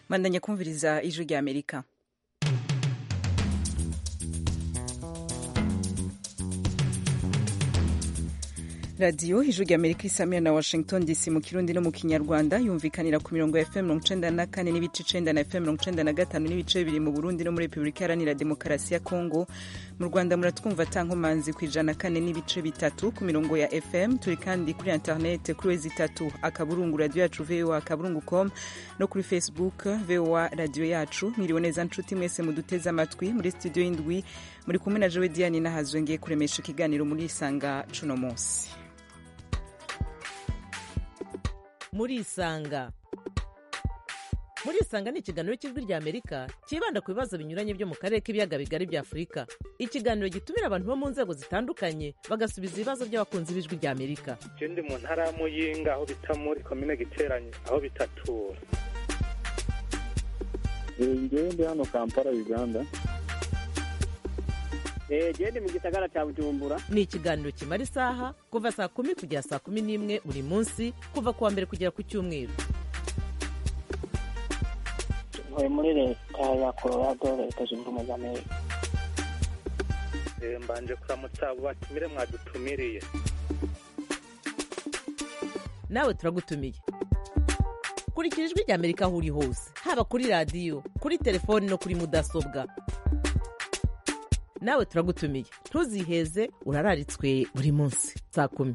mandanya kumviriza ijwi rya amerika radiyo ijwi rya amerika isamira na washington dc mu kirundi no mu kinyarwanda yumvikanira ku mirongo ya fm mirongo icenda na kane n'ibice icenda na fm mirongo icenda na gatanu n'ibice bibiri mu burundi no muri repubulika iharanira demokarasi ya kongo mu rwanda muratwumva tankomanzi ku ijana kane n'ibice bitatu ku mirongo ya fm turi kandi kuri interinete kuri wezi itatu akaburungu radiyo yacu voa akaburungu com no kuri facebook voa radiyo yacu mwiriwe neza nshuti mwese muduteze amatwi muri studio y'indwi muri kumwe na jowe diane nahazwe ngiye kuremesha ikiganiro muri isanga cuno munsi murisanga murisanga ni ikiganiro cy'ijwi rya amerika cyibanda ku bibazo binyuranye byo mu karere k'ibiyaga bigari bya afurika ikiganiro gitumira abantu bo mu nzego zitandukanye bagasubiza ibibazo by'abakunzi b'ijwi rya amerika ndi mu ntara ya muyinga aho bita muri komine giteranye aho bitatura ngewe ndi hano kampala uganda gende mu gisagara cya bujumbura ni ikiganiro kimara isaha kuva saa kumi kugera saa kumi n'imwe buri munsi kuva ku wa mbere kugera ku cyumweru ntuye muri leta ya colorado leta zunze ubumwe za amerika mbanje kuramutsa abo batumire mwadutumiriye nawe turagutumiye kurikira ijwi rya amerika aho uri hose haba kuri radiyo kuri telefoni no kuri mudasobwa nawe turagutumiye ntuziheze urararitswe buri munsi saa kumi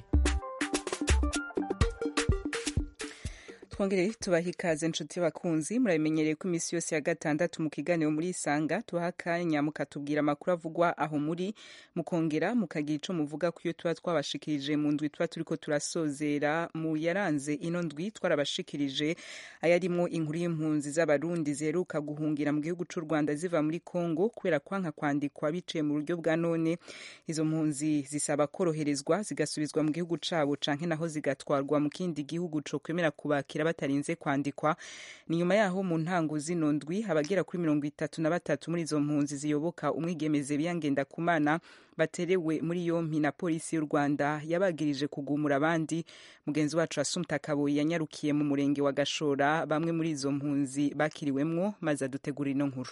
twongere tubaha ikaze inshuti y'abakunzi murabimenyereye ko iminsi yose ya gatandatu mu kiganiro muri isanga tubaha akanya mukatubwira amakuru avugwa aho muri mukongera mukagira ico muvuga ku iyo tuba twabashikirije mu ndwi tuba turiko turasozera mu yaranze ino ndwi twarabashikirije ayarimwo inkuru y'impunzi z'abarundi ziheruka guhungira mu gihugu c'u rwanda ziva muri congo kubera kwanka kwandikwa biciye mu buryo bwa none izo mpunzi zisaba koroherezwa zigasubizwa mu gihugu cabo canke naho zigatwarwa mu kindi gihugu co kwemera kubakira batarinze kwandikwa ni nyuma yaho mu ntango zino ndwi abagera kuri mirongo itatu na batatu muri izo mpunzi ziyoboka umwigemeze biyangenda kumana baterewe muri yompi na polisi y'u rwanda yabagirije kugumura abandi mugenzi wacu asumta kaboyi yanyarukiye mu murenge wa gashora bamwe muri izo mpunzi bakiriwemwo maze adutegura ino nkuru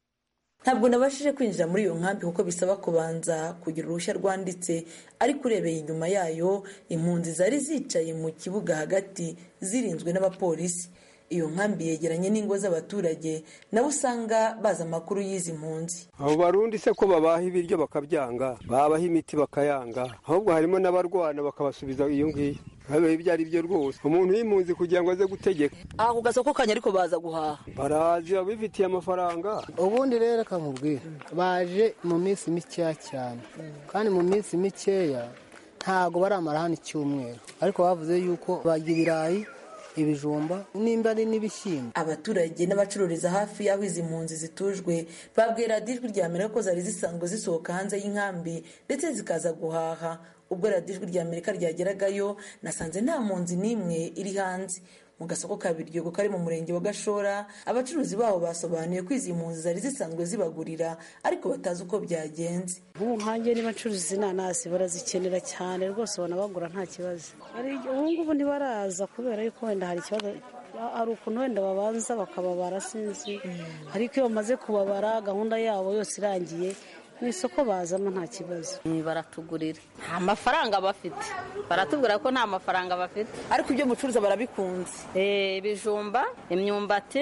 ntabwo nabashije kwinjira muri iyo nkambi kuko bisaba kubanza kugira uruhushya rwanditse ariko urebeye inyuma yayo impunzi zari zicaye mu kibuga hagati zirinzwe n'abapolisi iyo nkambi yegeranye n'ingo z'abaturage nabo usanga bazi amakuru y'izi mpunzi abo barundi se ko babaha ibiryo bakabyanga babaha imiti bakayanga ahubwo harimo n'abarwana bakabasubiza iyo ngiyo habe ibyo ari byo rwose umuntu w'impunzi kugira ngo aze gutegeka aha ku gasoko kanya ariko baza guhaha barazi bifitiye amafaranga ubundi rero kamubwira baje mu minsi mikeya cyane kandi mu minsi mikeya ntago baramara hano icyumweru ariko bavuze yuko barya ibirayi ibijumba nimba ari n'ibishyimbo abaturage n'abacururiza hafi y'aho izi mpunzi zitujwe babwira ijwi rya amerika ko zari zisanzwe zisohoka hanze y'inkambi ndetse zikaza guhaha ubwo radiyo ijwi rya amerika ryageragayo nasanze nta mpunzi n'imwe iri hanze mu gasoko ka biryogo kari mu murenge wa gashora abacuruzi babo basobanuye ko izi mpunzi zari zisanzwe zibagurira ariko batazi uko byagenze ubu nkange niba ncuruza inanasi barazikenera cyane rwose ubona bagura nta kibazo ubu ngubu ntibaraza kubera yuko wenda hari ikibazo hari ukuntu wenda babanza bakababara sinzi ariko iyo bamaze kubabara gahunda yabo yose irangiye mu isoko bazamo nta kibazo baratugurira nta mafaranga bafite baratubwira ko nta mafaranga bafite ariko ibyo mucuruza barabikunze ibijumba imyumbati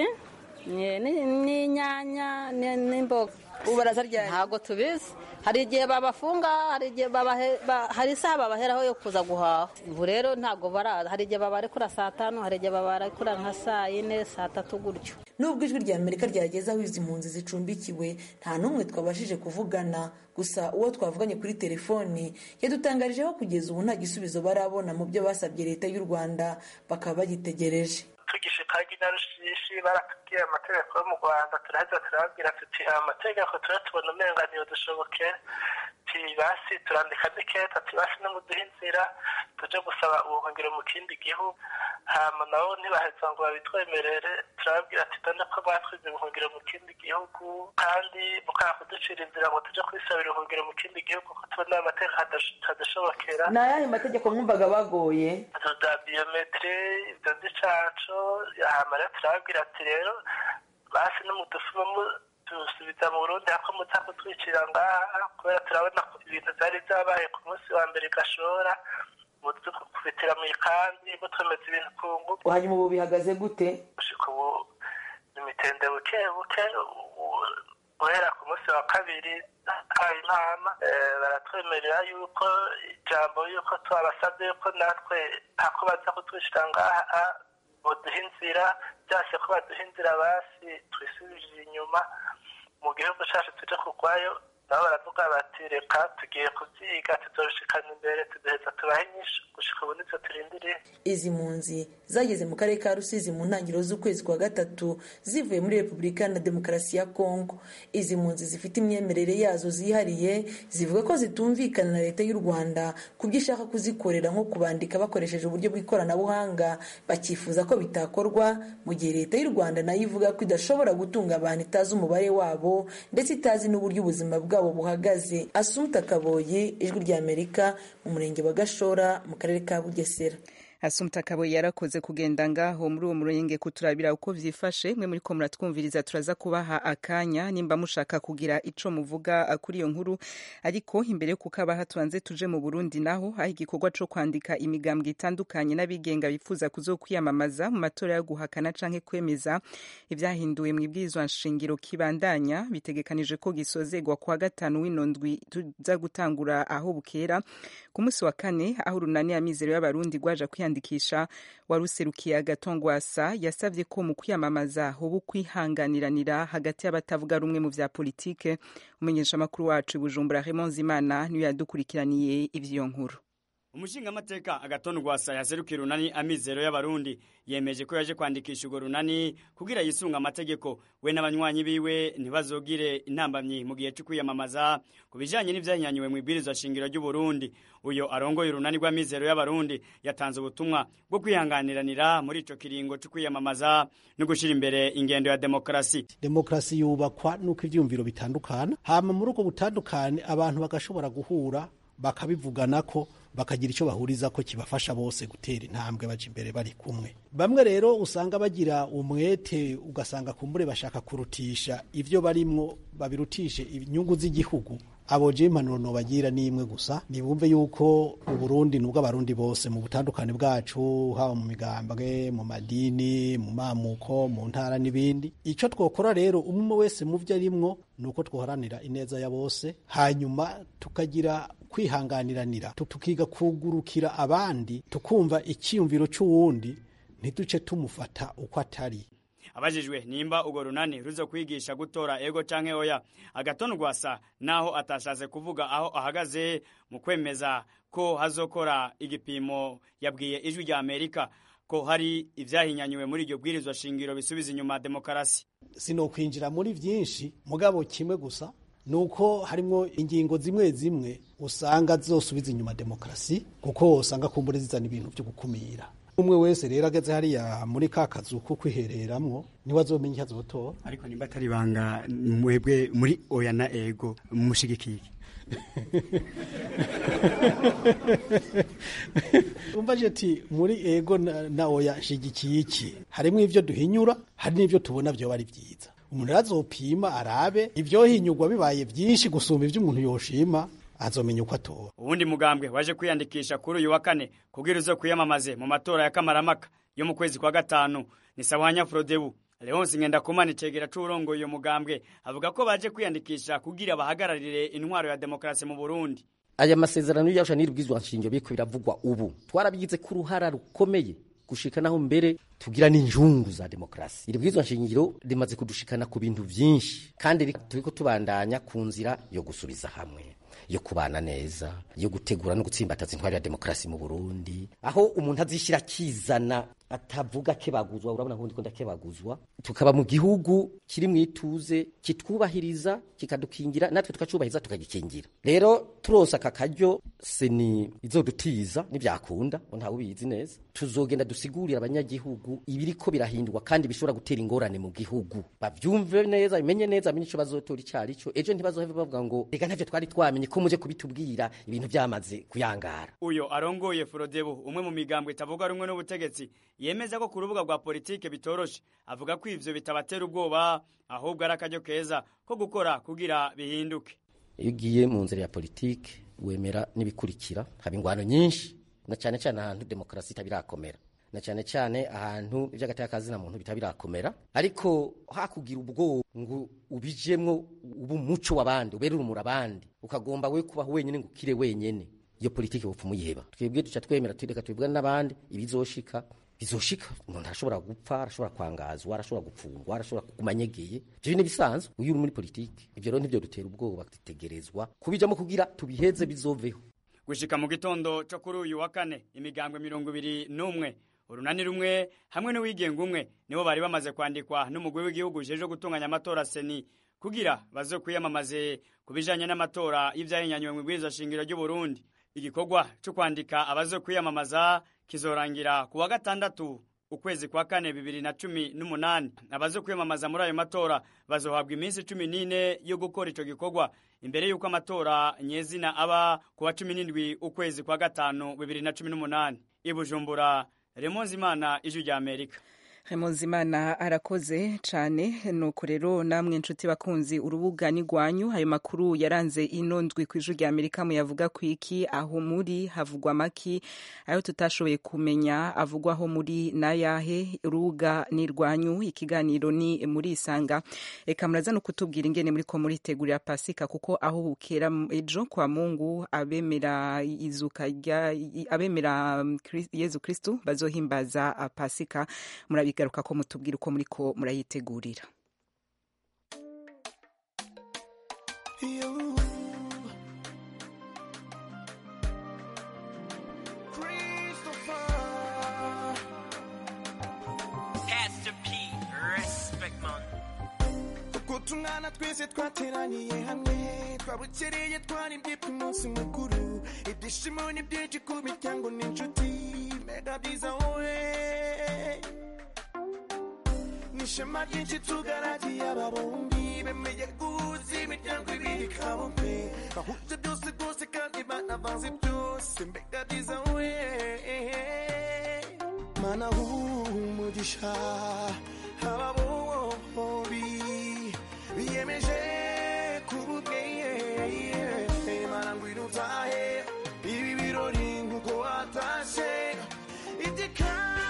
n'inyanya n'imboga ubu barazaryana ntabwo tubizi hari igihe babafunga hari igihe hari isaha babaheraho yo kuza guhaha ubu rero ntabwo baraza hari igihe babarekura saa tanu hari igihe babarekura nka saa yine saa tatu gutyo nubwo ijwi rya amerika ryageze aho izi mpunzi zicumbikiwe nta n'umwe twabashije kuvugana gusa uwo twavuganye kuri telefoni yadutangarije ko kugeza ubu nta gisubizo barabona mu byo basabye leta y'u rwanda bakaba bagitegereje tugishikaga inarushishi baratubwiye amategeko yo mu rwanda turaheza turababwira tuti amategeko turatubona umenganiyo dushobokera basi turandika diketa basi no muduha inzira tuje gusaba ubuhungiro mu kindi gihugu hama nabo ntibaheza ngo babitwemerere turababwira ati dore ko batwize ubuhungiro mu kindi gihugu kandi mukanga kuducira inzira ngo tuje kwisabira ubuhungiro mu kindi gihugu ko tubona amategeko hadashobokera ni ayahe mategeko mwumvaga bagoye za biyometiri ibyo by'icaco hama rero turababwira ati rero basi n'umudufuma mudusubiza mu burundi hako muza kutwicira ngaha kubera turabona ko ibintu vyari vyabaye ku munsi wa mbere gashora mudukubitira mu ikambi mutwemeza ibintu ku ngufu hanyuma ubu bihagaze gute gushika ubu imitende buke buke u- guhera ku munsi wa kabiri habaye inama eh, baratwemerera yuko ijambo yuko twabasabye yuko natwe hako baza kutwicira ngaha boduha inzira byase ko baduha inzira basi twisubirije inyuma mu gihugu cacu tuje kugwayo nabo baravuga bati reka tugiye kuvyiga tuzoshikana imbere tuduheza tubahe inyishu gushika ubu nivyo turindiriye izi mpunzi zageze mu karere ka rusizi mu ntangiriro z'ukwezi kwa gatatu zivuye muri repubulika na demokarasi ya kongo izi mpunzi zifite imyemerere yazo zihariye zivuga ko zitumvikana na leta y'u rwanda ku byo ishaka kuzikorera nko kubandika bakoresheje uburyo bw'ikoranabuhanga bakifuza ko bitakorwa mu gihe leta y'u rwanda nayo ivuga ko idashobora gutunga abantu itazi umubare wabo ndetse itazi n'uburyo ubuzima bwabo buhagaze asumta kaboye ijwi ry'amerika mu murenge wa gashora mu karere ka bugesera asumta kabo yarakoze kugenda ngaho muri uwo murenge kuturabira uko vyifashe mwe muri ko muratwumviriza turaza kubaha akanya nimba mushaka kugira ico muvuga uh, kuri iyo nkuru ariko imbere yo kukabaha tubanze tuje mu Burundi naho aho igikorwa co kwandika imigambwe itandukanye n'abigenga bifuza kuzokwiyamamaza mu matora yo guhakana canke kwemeza ivyahinduwe mu ibwirizwa nshingiro kibandanya bitegekanije ko gisozegwa kwa gatanu w'inondwi tuza gutangura aho bukera ku munsi wa kane aho urunani amizero y'abarundi rwaje kwiyandikisha waruserukiye agatongwasa yasavye ko mu kwiyamamaza hoba ukwihanganiranira hagati y'abatavuga rumwe mu vya politike umenyesha amakuru wacu i bujumbura Raymond Zimana niyo yadukurikiraniye ivyo nkuru umushingamateka agatonda rwasa yaserukiye urunani amizero y'abarundi yemeje ko yaje kwandikisha urwo runani kugira yisunga amategeko we n'abanywanyi biwe ntibazogire intambamyi mu gihe cyo kwiyamamaza ku bijanye n'ivyahinyanyuwe mu ibwirizwa shingiro ry'uburundi uyo arongoye urunani rw'amizero y'abarundi yatanze ubutumwa bwo kwihanganiranira muri ico kiringo cyo kwiyamamaza no gushira imbere ingendo ya demokarasi demokarasi yubakwa nuko ivyumviro bitandukana hama muri ubwo butandukane abantu bagashobora guhura bakabivugana ko bakagira icyo bahuriza ko kibafasha bose gutera intambwe baje imbere bari kumwe bamwe rero usanga bagira umwete ugasanga kumbure bashaka kurutisha ivyo barimwo babirutishe inyungu z'igihugu abo je impanuro nobagira ni imwe gusa nibumve yuko uburundi nubwo abarundi bose mu butandukane bwacu haba mu migambwe mu madini mu mamuko mu ntara n'ibindi ico twokora rero umwe wese mu vyo arimwo nuko twoharanira ineza ya bose hanyuma tukagira kwihanganiranira tukiga kugurukira abandi tukumva icyiyumviro c'uwundi ntiduce tumufata uko atari abajijwe nimba urwo runani ruzo kwigisha gutora ego canke oya agatonda rwasa naho atashatse kuvuga aho ahagaze mu kwemeza ko hazokora igipimo yabwiye ijwi rya amerika ko hari ivyahinyanyuwe muri iryo bwirizwa shingiro bisubiza inyuma demokarasi sinokwinjira muri vyinshi mugabo kimwe gusa nuko harimwo ingingo zimwe zimwe usanga zosubiza inyuma demokarasi kuko usanga kumbure zizana ibintu vyo gukumira umwe wese rero ageze hariya muri ka kazu ko kwihereramwo niwe azomenya icyo azotora ariko nimba atari ibanga mwebwe muri oya na ego mushigikiye umvaje ati muri ego na, na oya shigikiye iki harimo ivyo duhinyura hari n'ivyo tubona vyoba ari vyiza umuntu azopima arabe ivyohinyurwa bibaye vyinshi gusumba ivyo umuntu yoshima azomenya uko atora uwundi mugambwe waje kwiyandikisha kuri uyu wa kane kubwira uzo kwiyamamaze mu matora ya kamaramaka yo mu kwezi kwa gatanu ni sawanya frodebu leonsi ngendakumana icegera c'uwurongoye uyo mugambwe avuga ko baje kwiyandikisha kugira bahagararire intwaro ya demokarasi mu burundi aya masezerano y'irusha n'irubwizwa nshingiro biriko biravugwa ubu twarabigize ko uruhara rukomeye gushika naho mbere tugira n'injungu za demokarasi iri bwizwa nshingiro rimaze kudushikana ku bintu vyinshi kandi turiko tubandanya ku nzira yo gusubiza hamwe yo kubana neza yo gutegura no gutsimbataza intwari ya demokarasi mu Burundi aho umuntu azishira kizana atavuga kebaguzwa urabona nkundi ko ndakebaguzwa tukaba mu gihugu kiri mu ituze kitwubahiriza kikadukingira natwe tukacubahiriza tukagikingira rero turosa aka karyo seni izodutiza nivyakunda ntawe ubizi neza tuzogenda dusigurira abanyagihugu ibiriko birahindurwa kandi bishobora gutera ingorane mu gihugu bavyumve neza bimenye neza amenye ico bazotora icari co ejo ntibazoheve bavuga ngo reka ntavyo twari twamenye ko muje kubitubwira ibintu vyamaze kuyangara uyo arongoye Frodebu umwe mu migambwe itavuga rumwe n'ubutegetsi yemeza ko ku rubuga rwa politike bitoroshe avuga ko ivyo bitabatera ubwoba ahubwo ari akaryo keza ko gukora kugira bihinduke iyo ugiye mu nzira ya politike wemera n'ibikurikira haba ingwano nyinshi na cyane cyane ahantu demokarasi itabirakomera na cyane cyane ahantu iby'agateka kazina muntu bitabirakomera ariko hakugira ubwoba ngo ubijemwo ubu umuco w'abandi ubere urumuri abandi ukagomba we kubaho wenyine ngo ukire wenyene iyo politike bupfa umuyiheba twebwe duca twemera tureka tubibwana n'abandi ibizoshika bizoshika umuntu arashobora gupfa arashobora kwangazwa arashobora gupfungwa arashobora kuguma anyegeye ivyo ni bisanzwe uyu uri muri politike ivyo rero ntivyo dutera ubwoba dutegerezwa kubijamo kugira tubiheze bizoveho gushika mu gitondo co kuri uyu wa kane imigambwe mirongo ibiri n'umwe urunani rumwe hamwe n'uwigenga umwe nibo bari bamaze kwandikwa n'umugwi w'igihugu ujejwe gutunganya amatora seni kugira baze kwiyamamaze ku bijanye n'amatora y'ivyahinyanywe mu ibwirizwa shingiro ry'u Burundi igikorwa cyo kwandika abaze kwiyamamaza kizorangira ku wa gatandatu ukwezi kwa kane bibiri na cumi n'umunani abaze kwiyamamaza muri ayo matora bazohabwa iminsi cumi n'ine yo gukora ico gikorwa imbere y'uko amatora nyezina aba ku wa cumi n'indwi ukwezi kwa gatanu bibiri na cumi n'umunani i bujumbura remonzi imana ijwi rya amerika Imana arakoze cyane nuko rero namwe inshuti bakunzi urubuga ni rwanyu ayo makuru yaranze ino ndwi ku ijwi rya amerika muyavuga ku iki aho muri havugwa amaki ayo tutashoboye kumenya avugwaho muri n'ayahe urubuga ni rwanyu ikiganiro ni muri isanga reka muraza no kutubwira ingene muri ko muritegurira pasika kuko aho bukera ejo kwa mungu abemera izuka rya abemera yezu kristu bazohimbaza pasika murabi bigaruka ko mutubwira uko muri ko murayitegurira tungana twese twateraniye hamwe twabukereye twaribye ku munsi mukuru ibyishimo ni byinshi ku miryango n'inshuti mega byiza wowe nishema ryinshi tugaragiye aba bombi bemeye guhuza imiryango ibiri kabombe bahuje byose rwose kandi banavanze byose mbega byiza we mana umugisha aba bombi biyemeje kububweye mana ngwino utahe ibi birori nkuko watashe iteka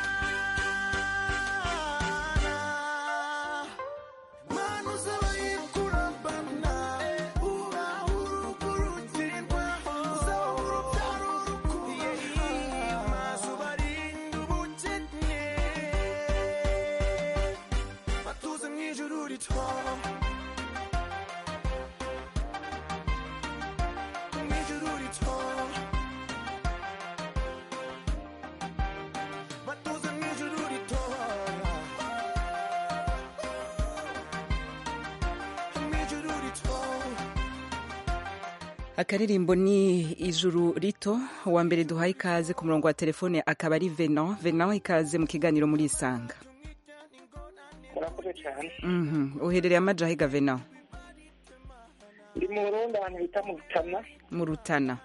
akaririmbo ni ijuru rito uwa mbere duhaye ikaze ku murongo wa telefone akaba ari venan venan ikaze mu kiganiro muri isanga murakoze cyane uherereye amajahiga venan ndi mu burundi ahantu bita mu rutana mu rutana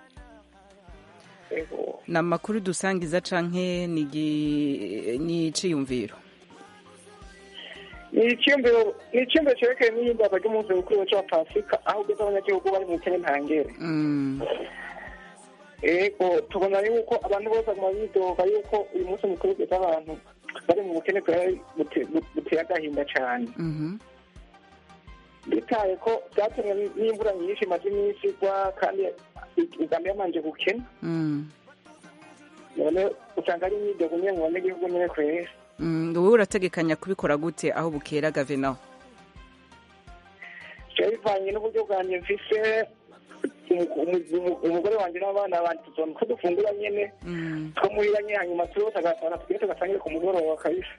ni amakuru dusangiza canke ni iciyumviro ni icyumviro ni icyumviro cyerekeye n'ihimbaza ry'umunsi mukuru wa pasika aho ugeze abanyagihugu bari mu bukene ntangere ego tubona yuko abantu bose baguma bidoga yuko uyu munsi mukuru ugeze abantu bari mu bukene buteye agahinda cyane bitaye ko byatumwe n'imvura nyinshi imaze iminsi igwa kandi uganda yamanje gukena none usanga ari imyidogo nyine mu banyagihugu nyine kwera wowe urategekanya kubikora gute aho bukera gavena bivanye n'uburyo bwanjye mfise umugore wanjye n'abana banjye tuzona ko dufungura nyine twamurira nyine hanyuma turose agasana tugende tugasangire ku mugoroba kabisa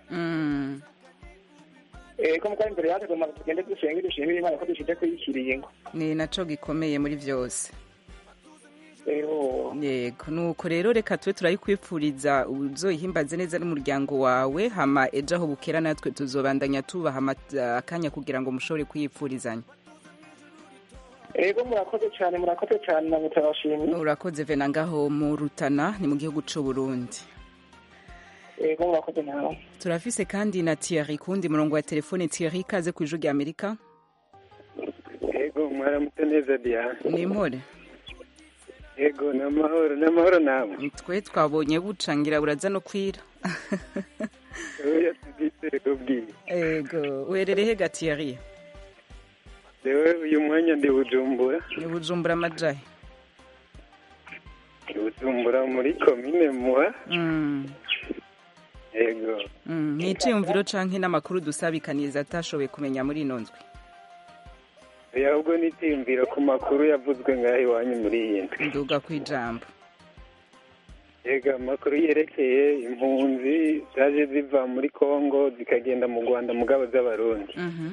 ko mugabo imbere yacu tugomba tugende dusenge dushimire imana ko dushyize kuyishyiriye ngo ni naco gikomeye muri byose yego nuko rero reka tube turayikwipfuriza uzoyihimbaze neza n'umuryango wawe hama ejo aho bukera natwe tuzobandanya tubaha akanya kugira ngo mushobore kuyipfurizanya ego murakoze cyane murakoze cyane namwe turabashimiye urakoze vena ngaho mu rutana ni mu gihugu cy'u Burundi yego murakoze nawe turafise kandi na Thierry kundi murongo wa telefone Thierry kaze ku ijwi rya Amerika yego mwaramutse neza diana ni impore yego ni amahoro ni amahoro nawe twe twabonye bucangira buraza no kwira oya tubyizere kubwiye ego uherereye ga Thierry rewe uyu mwanya ndi bujumbura ni bujumbura amajahe ndi bujumbura muri komine muha Mm. yego Mm, ni iciyumviro canke n'amakuru dusabikaniza atashoboye kumenya muri ino ndwi oya ahubwo nitiyumvira ku makuru yavuzwe ngaho iwanyu muri iyi ndwi nduga ku ijambo yego amakuru yerekeye impunzi zaje ziva muri kongo zikagenda mu rwanda mugabo z'abarundi Mhm.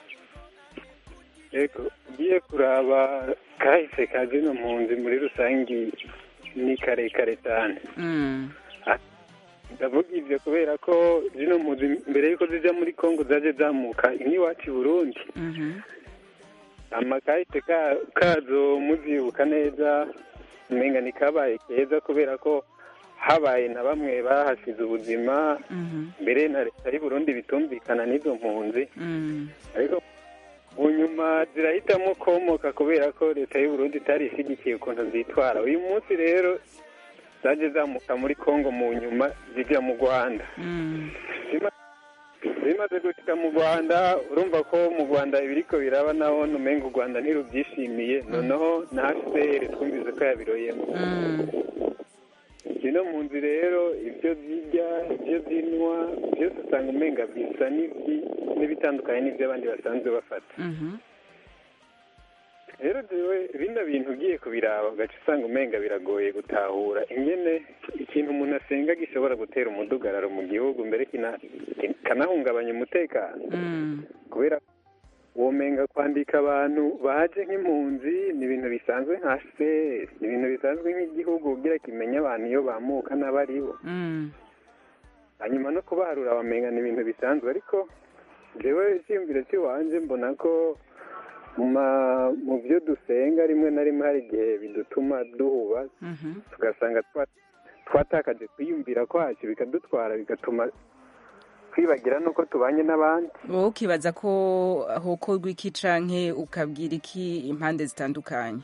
yego ugiye kuraba kahise ka zino mpunzi muri rusange ni karekare cyane Mm. ndavuga ibyo kubera ko zino mpunzi mbere y'uko zijya muri kongo zaje zamuka iwacu i burundi Mhm. amakahise ka- kazo muzibuka neza umenga ni kabaye keza kubera ko habaye na bamwe bahasize ubuzima Mhm. mbere na leta y'u Burundi bitumvikana n'izo mpunzi Mm. ariko mu nyuma zirahitamo komoka kubera ko leta y'u Burundi itari ishyigikiye ukuntu zitwara uyu munsi rero zaje zamuka muri kongo mu nyuma zijya mu rwanda Mm. Zima- zimaze gushika mu rwanda urumva ko mu rwanda ibiriko biraba naho numenga u rwanda ntirubyishimiye noneho na hcr twumvise ko yabiroyemo Mm. zino mpunzi rero ibyo zirya ibyo zinywa byose usanga umenga bisa n'ibyi- n'ibitandukanye n'ibyo abandi basanzwe bafata Mhm. rero jewe bino bintu ugiye kubiraba ugaca usanga umenga biragoye gutahura ingene ikintu umuntu asenga gishobora gutera umudugararo mu gihugu mbere kina- kanahungabanya umutekano Mm. kubera womenga kwandika abantu baje nk'impunzi ni ibintu bisanzwe nka se ni ibintu bisanzwe nk'igihugu kugira kimenye abantu iyo bamuka n'abaribo Mm. hanyuma no kubaharura bamenga ni ibintu bisanzwe ariko jewe icyiyumviro cy'iwanje mbona ko mu ma- mu byo dusenga rimwe na rimwe hari igihe bidutuma duhuba Mhm. tugasanga twa- twatakaje kwiyumvira kwacu bikadutwara bigatuma twibagira n'uko tubanye n'abandi wowe ukibaza ko hokorwa iki canke ukabwira iki impande zitandukanye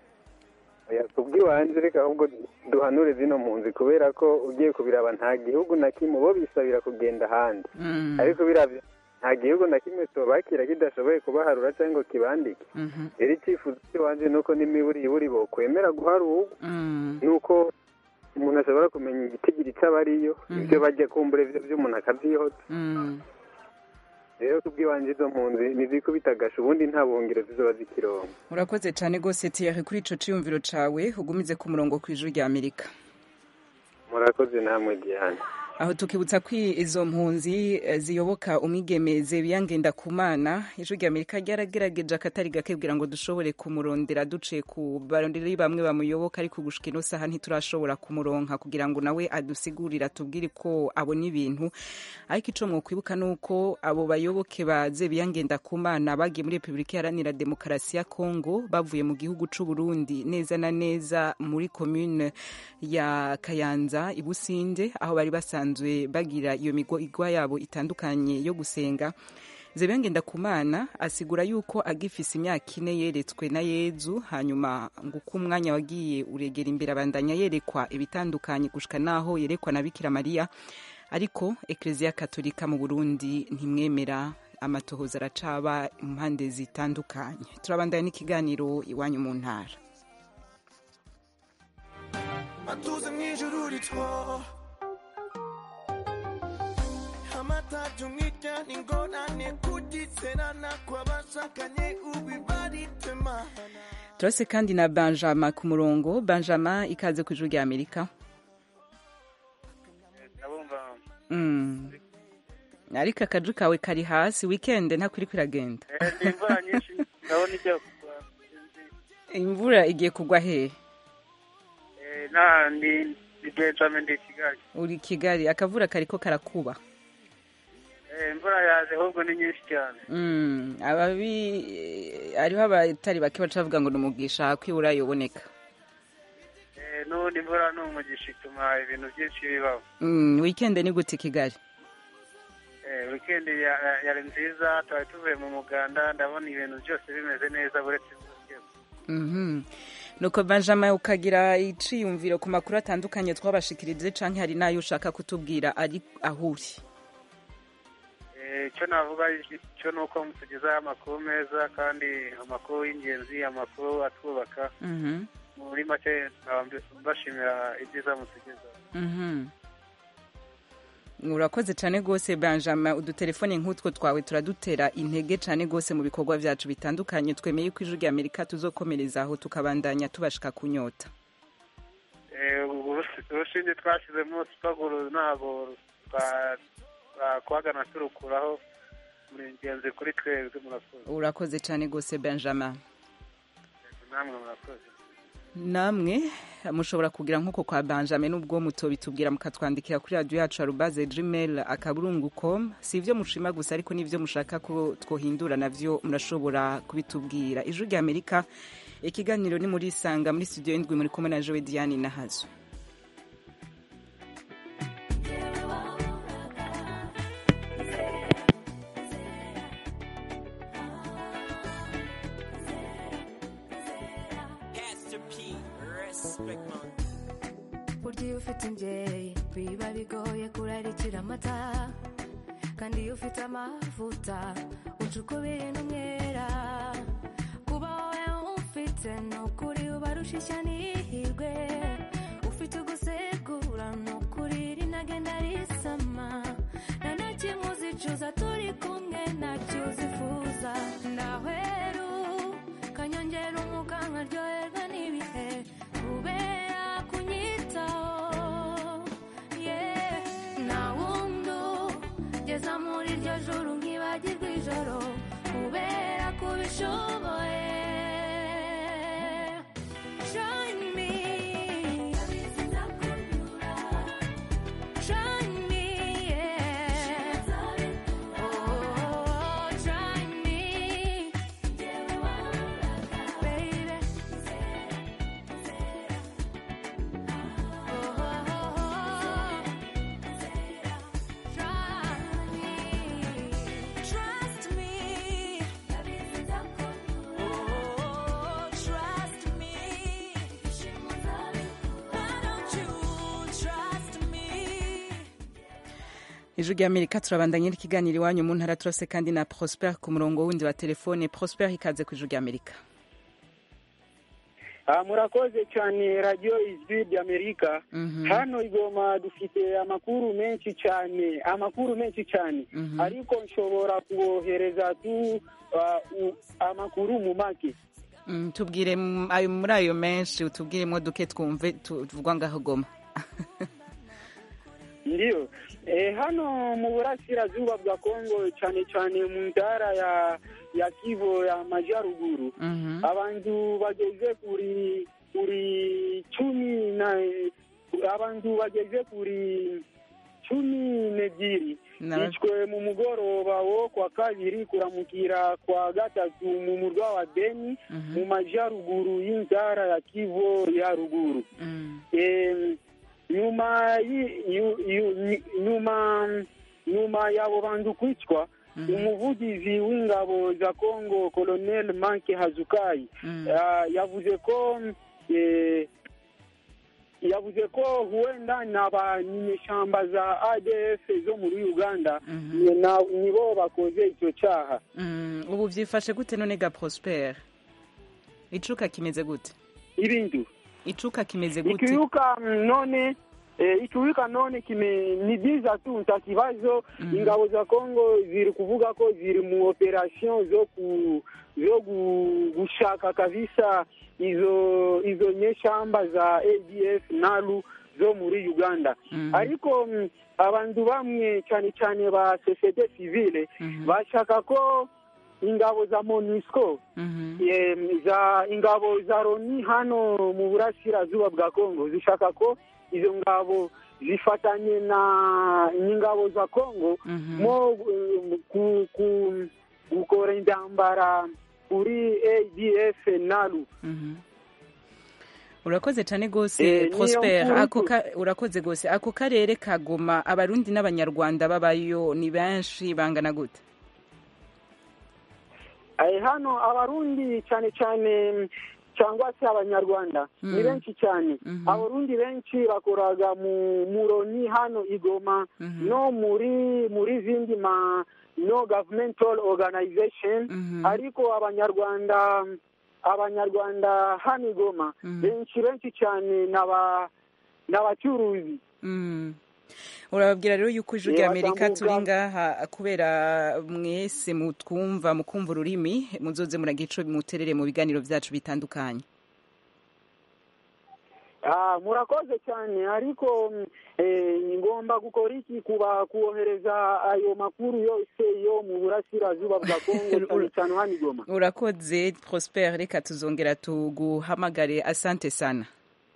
Oya, kubw'iwanje reka ahubwo duhanure zino mpunzi kubera ko ugiye kubiraba nta gihugu na kimwe bo bisabira kugenda ahandi Mm. ariko biravye nta gihugu na kimwe tubakira kidashoboye kubaharura cyangwa ngo kibandike Mhm. rero icyifuzo cy'iwanje ni uko n'imiburiburi bokwemera guharurwa Mm. nuko umuntu ashobora kumenya igitigiri cy'abariyo ibyo bajya kumbura ibyo by'umuntu akabyihota Mm. rero kubw'iwanje izo mpunzi nizikubitagasha ubundi nta buhungiro zizoba zikironka urakoze cyane rwose Thierry kuri ico ciyumviro cawe ugumize ku murongo ku ijwi rya Amerika murakoze namwe diane aho tukibutsa ko izo mpunzi eh, ziyoboka umwigemeze biyangenda kumana ijwi rya amerika ryaragerageje akatari gake kugira ngo dushobore kumurondera duciye ku baronderi bamwe bamuyoboka ariko gushika ino saha ntiturashobora kumuronka kugira ngo nawe adusigurire atubwire ko abona ibintu ariko ico mwokwibuka ni uko abo bayoboke ba biyangenda kumana bagiye muri repubulika iharanira demokarasi ya kongo bavuye mu gihugu c'u burundi neza na neza muri commune ya kayanza ibusinde aho bari basanzwe bagira iyo migwa yabo itandukanye yo gusenga zebengenda kumana asigura yuko agifise imyaka ine yeretswe na yezu hanyuma ngo uko umwanya wagiye uregera imbere abandanya yerekwa ibitandukanye gushika naho yerekwa na bikira mariya ariko ekleziya katolika mu burundi ntimwemera amatohoza aracaba impande zitandukanye turabandanya n'ikiganiro iwanyu mu ntara matuze mw'ijuru rito amatatu mw'ijyana ingorane kugiserana kw'abashakanye ubibaritema turase kandi na benjamin ku murongo benjamin ikaze ku ijuru rya amerika Mm. ariko akaju kawe kari hasi wikende nta kuri kwiragenda ni imvura nyinshi ndabona ijya kugwa imvura igiye kugwa hehe Eh, nta ni ni benjamin ndi i kigali uri kigali akavura kariko karakuba Eh, imvura yaje ahubwo ni nyinshi cyane Mm, ababi hariho abatari bake baca bavuga ngo ni umugisha kwibura yoboneka Eh, Eh, n'ubundi imvura ni umugisha ituma ibintu byinshi bibaho Mm, weekend ni gute i kigali Eh, weekend ya- ya- yari nziza twari tuvuye mu muganda ndabona ibintu byose bimeze neza uretse imvura igiye Mhm. nuko benjamin ukagira iciyumviro ku makuru atandukanye twabashikirije canke hari n'ayo ushaka kutubwira ari aho uri Eh, icyo navuga cyo ni uko mutugezaho amakuru meza kandi amakuru y'ingenzi amakuru atwubaka Mhm. muri make nkaba mbi- mbashimira ibyiza mutugezaho Mhm. urakoze cyane rwose benjamin udutelefone nk'utwo twawe turadutera intege cyane rwose mu bikorwa byacu bitandukanye twemeye ko ijwi ry'amerika tuzokomereza aho tukabandanya tubashika kunyota Eh, urusi- urushinge twashyizemo sipaguru ntabwo twa- twakwagana turukuraho muri ingenzi kuri twebwe murakoze urakoze cyane rwose benjamin namwe murakoze namwe mushobora kugira nk'uko kwa benjamin n'ubwo mutobitubwira mukatwandikira kuri radiyo yacu arubaze gmail akaburungu com si ibyo mushima gusa ariko n'ibyo mushaka ko twohindura navyo murashobora kubitubwira ijwi rya amerika ikiganiro ni muri isanga muri studio indwi muri kumwe na jowe diane na hazo burya iyo ufite imbyeyi biba bigoye kurarikira amata kandi iyo ufite amavuta uca ukubiri n'umwera kuba wowe ufite ni ukuri ubarusha ishya n'ihirwe ufite ugusegura ni ukuri rinagenda risama nta na kimwe uzicuza turi kumwe ntacyo uzifuza ndahweru kanyongera umwuka nkaryoherwa n'ibihe kubera kunyitaho yeah. nta wundi ugeza muri iryo joro nkibagirwa ijoro kubera kubishoboye Join me. Join me, yeah. Oh, join me. Baby. Trust me. Oh, trust me. Why don't you trust me? ijwi rya amerika turabandanya n'ikiganiro iwanyu mu ntara turose kandi na prosper ku murongo wundi wa telefone prosper ikaze ku ijwi rya amerika Ah, murakoze cyane radiyo ijwi ry'amerika hano i goma dufite amakuru menshi cyane amakuru menshi cyane ariko nshobora kubohereza tu ah, u- amakuru mu make Mm, tubwire m- ayo muri ayo menshi utubwiremo duke twumve tu- tuvugwa ngaho goma ndiyo eh, hano mu burasirazuba bwa kongo cyane cyane mu ntara ya ya kivo ya majyaruguru abantu bageze kuri kuri cumi na abantu bageze kuri cumi n'ebyiri Na- bicwe mu mugoroba wo kwa kabiri kuramukira kwa gatatu mu murwa wa beni mu majyaruguru y'intara ya kivo ya ruguru Em, nyuma yi- yu- yu- ni- nyuma nyuma y'abo bantu kwicwa umuvugizi w'ingabo za congo colonel manke hazukai ah, yavuze ko eh, yavuze ko huenda na banyeshamba za adf zo muri uganda ni- na- nibo bakoze icyo cyaha Mm, ubu byifashe gute none ga prosper icuka kimeze gute ibintu icuka kimeze gute ikiuka mm, none eh, ikiuka none kime ni byiza tu nta kibazo ingabo za Kongo ziri kuvuga ko ziri mu operation zo ku zo gu- gushaka kabisa izo izo nyeshamba za ADF nalu zo muri Uganda ariko mm, abantu bamwe cyane cyane ba societe civile bashaka ko ingabo za MONUSCO em, za ingabo za Loni hano mu burasirazuba bwa Kongo zishaka ko izo ngabo zifatanye na n'ingabo za Kongo mo um, ku, ku, gukora intambara kuri ADF nalu urakoze cyane rwose Eh, niyo prosper nkuru ako tu- ka- urakoze rwose ako karere ka goma abarundi n'abanyarwanda babayo ni benshi bangana gute Eh, hano abarundi cyane cyane cyangwa se abanyarwanda ni Mm. benshi cyane abarundi benshi bakoraga mu muroni hano igoma no muri muri zindi ma no governmental organization ariko abanyarwanda abanyarwanda hano igoma benshi benshi cyane n'aba n'abacuruzi Mm. urababwira rero yuko ijwi Eh, rya amerika batambuka. turi ngaha kubera mwese mutwumva mukumva ururimi muzoze muragira ico muterere mu biganiro vyacu bitandukanye Ah, murakoze cyane ariko mm, eh, ngomba gukora iki kuba kuohereza ayo makuru yose yo mu burasirazuba bwa kongo cyane cyane hano igoma urakoze prosper reka tuzongera tuguhamagare asante sana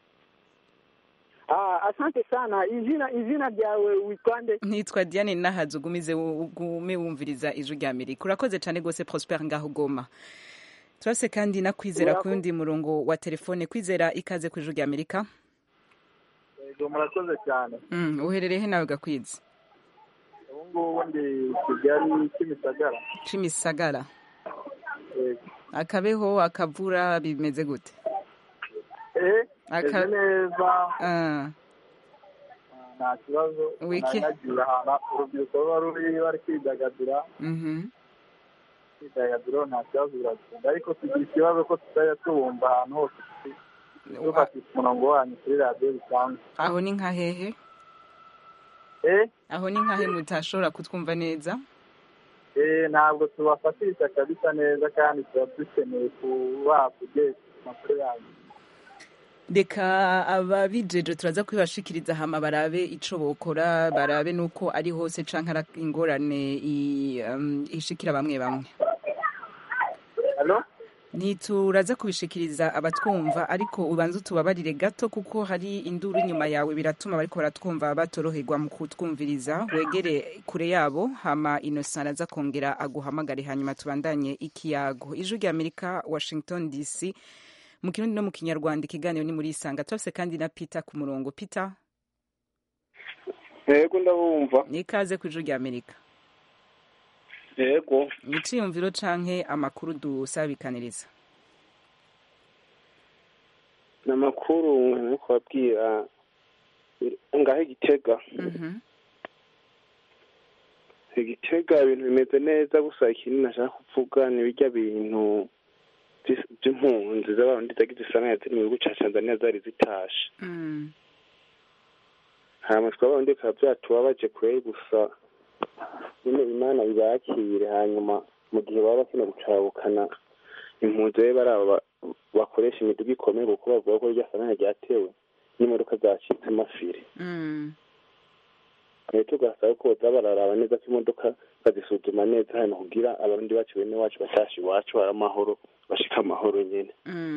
Ah, asante sana izina izina ryawe witwande nitwa diane nahazi ugumize ugume wumviriza ijwi rya amerika urakoze cyane rwose prosper ngaho ugoma turase kandi na kwizera ku Murakoze. yundi murongo wa telefone kwizera ikaze ku ijwi rya amerika yego murakoze cyane Mm, uherereye he nawe gakwizi ubu ngubu ndi kigali kimisagara cimisagara yego akabeho akavura bimeze gute eh Aka- meze neza Ah, nta kibazo Wiki- nari nagiye ahantu urubyiruko ruba ruri bari kwidagadura mhm. kwidagadura nta kibazo biragenda ariko tugira ikibazo ko tutajya tubumva ahantu hose dufatisha umurongo wanyu kuri radiyo bisanzwe aho ni nka hehe eh aho ni nka he mutashobora kutwumva neza eh ntabwo tubafatisha kabisa neza kandi tuba dukeneye kuba kugesha amakuru yanyu reka ababijeje turaza kubibashikiriza hama barabe ico bokora barabe nuko ari hose canke ari ingorane i- um, ishikira bamwe bamwe Hello? ntituraza kubishikiriza abatwumva ariko ubanza utubabarire gato kuko hari induru inyuma yawe biratuma bariko baratwumva batoroherwa mu kutwumviriza wegere kure yabo hama innocent araza kongera aguhamagare hanyuma tubandanye ikiyago ijwi rya amerika washington dc mu kirundi no mu kinyarwanda ikiganiro ni muri isanga turafise kandi na peter ku murongo peter yego ndabumva nikaze ku ijwi rya amerika yego iciyumviro canke amakuru dusabikaniriza ni amakuru nko kubabwira ngaho igitega igitega ibintu bimeze neza gusa ikindi nashaka kuvuga ni bijya bintu by'is- by'impunzi z'abarundi zagize isana ziri mu gihugu ca tanzania zari zitashe hama twabarundi bikaba byatubabaje kure gusa nyine imana bibakire hanyuma mu gihe baba bakeneye gucabukana impunzi rero bari abo ba- bakoresha imiduga ikomeye kuko bavuga ko rya sanana ryatewe n'imodoka zacitse amafiri rero tugasaba ko boza bararaba neza ko imodoka bazisuzuma neza hanyuma kugira abarundi bacu bene wacu batashe iwacu hari amahoro bashika amahoro nyene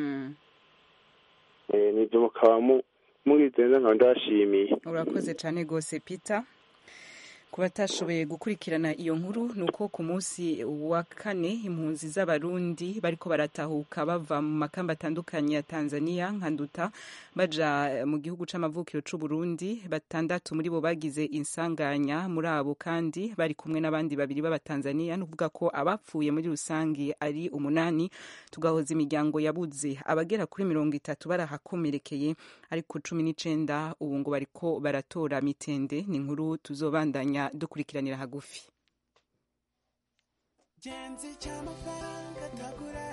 Eh, nivyo mukaba mu- mugize neza nkaba ndabashimiye urakoze cyane rwose peter ku batashoboye gukurikirana iyo nkuru ni uko ku munsi wa kane impunzi z'abarundi bariko baratahuka bava mu makamba atandukanye ya tanzania nka nduta baja mu gihugu c'amavukiro c'uburundi batandatu muri bo bagize insanganya muri abo kandi bari kumwe n'abandi babiri b'abatanzania ni ukuvuga ko abapfuye muri rusange ari umunani tugahoza imiryango yabuze abagera kuri mirongo itatu barahakomerekeye ariko cumi n'icenda ubu ngo bariko baratora mitende ni inkuru tuzobandanya dukurikiranira hagufi Genzi cy'amafaranga atagura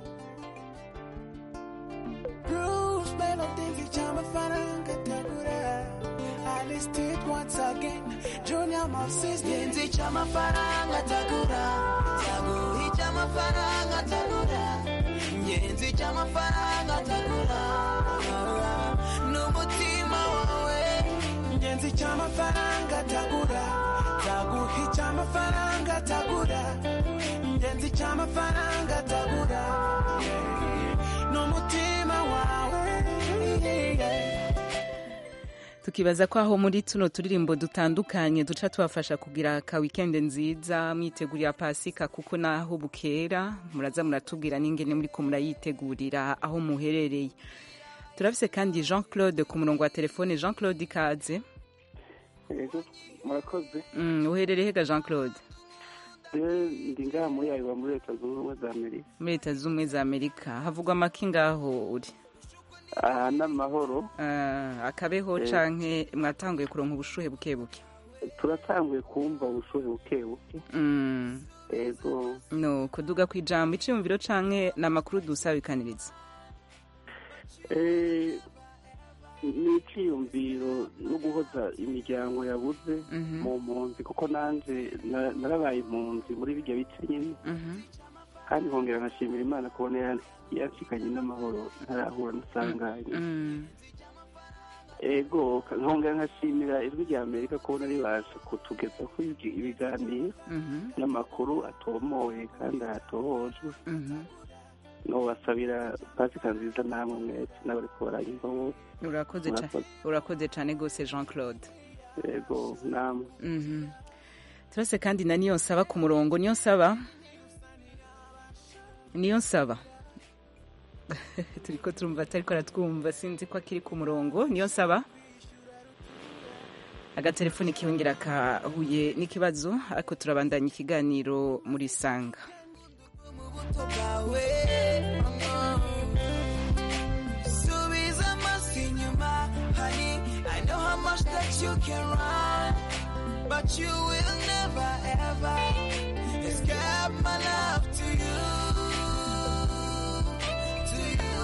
Bruce Melody cy'amafaranga atagura I list it once again Junior Moses Genzi cy'amafaranga atagura Taguhi cy'amafaranga atagura Genzi cy'amafaranga atagura N'umutima wawe Genzi cy'amafaranga atagura Taguhi cy'amafaranga atagura Genzi cy'amafaranga atagura N'umutima wawe tukibaza ko aho muri tuno turirimbo dutandukanye duca tubafasha kugira ka weekend nziza mwitegurira pasika kuko naho bukera muraza muratubwira n'ingene muriko murayitegurira aho muherereye turafise kandi jean claude ku murongo wa telefone jean claude ikaze Ego, murakoze Mm, uherereye hega jean claude Eh, ndi ngaha muri ayiwa muri leta zunze ubumwe za amerika muri leta z'ubumwe za amerika havugwa amaki ngaho uri aha n'amahoro Ah, akabeho Eh. canke mwatanguye kuronka ubushuhe buke buke turatanguye kumva ubushuhe buke buke Mm. ego no kuduga ku ijambo iciyumviro canke ni amakuru dusabikaniriza Eh, ni iciyumviro no guhoza imiryango yabuze Mhm. mu mpunzi kuko nanje na- narabaye impunzi muri birya bice nyine Mhm. kandi nkongera nkashimira imana kubona yan- yanshikanye n'amahoro ntarahura n'isanganya Mm. ego nkongera nkashimira ijwi rya amerika kubona ribasha kutugezaho ibi- ibiganiro Mhm. n'amakuru atomoye kandi atohojwe Mhm. nobasabira pasika nziza namwe mwese n'abariko baranyumva bose urakoze ca- Murakoze. urakoze cane gose jean claude ego namwe Mhm. turase kandi na niyo nsaba ku murongo niyo nsaba niyo nsaba turiko turumva atariko aratwumva sinzi ko akiri ku murongo niyo nsaba agatelefoni kiyongera kahuye n'ikibazo ariko turabandanya ikiganiro muri sanga bwawe subiza amaso inyuma honey i know how much that you can run but you will never ever escape my love to you to you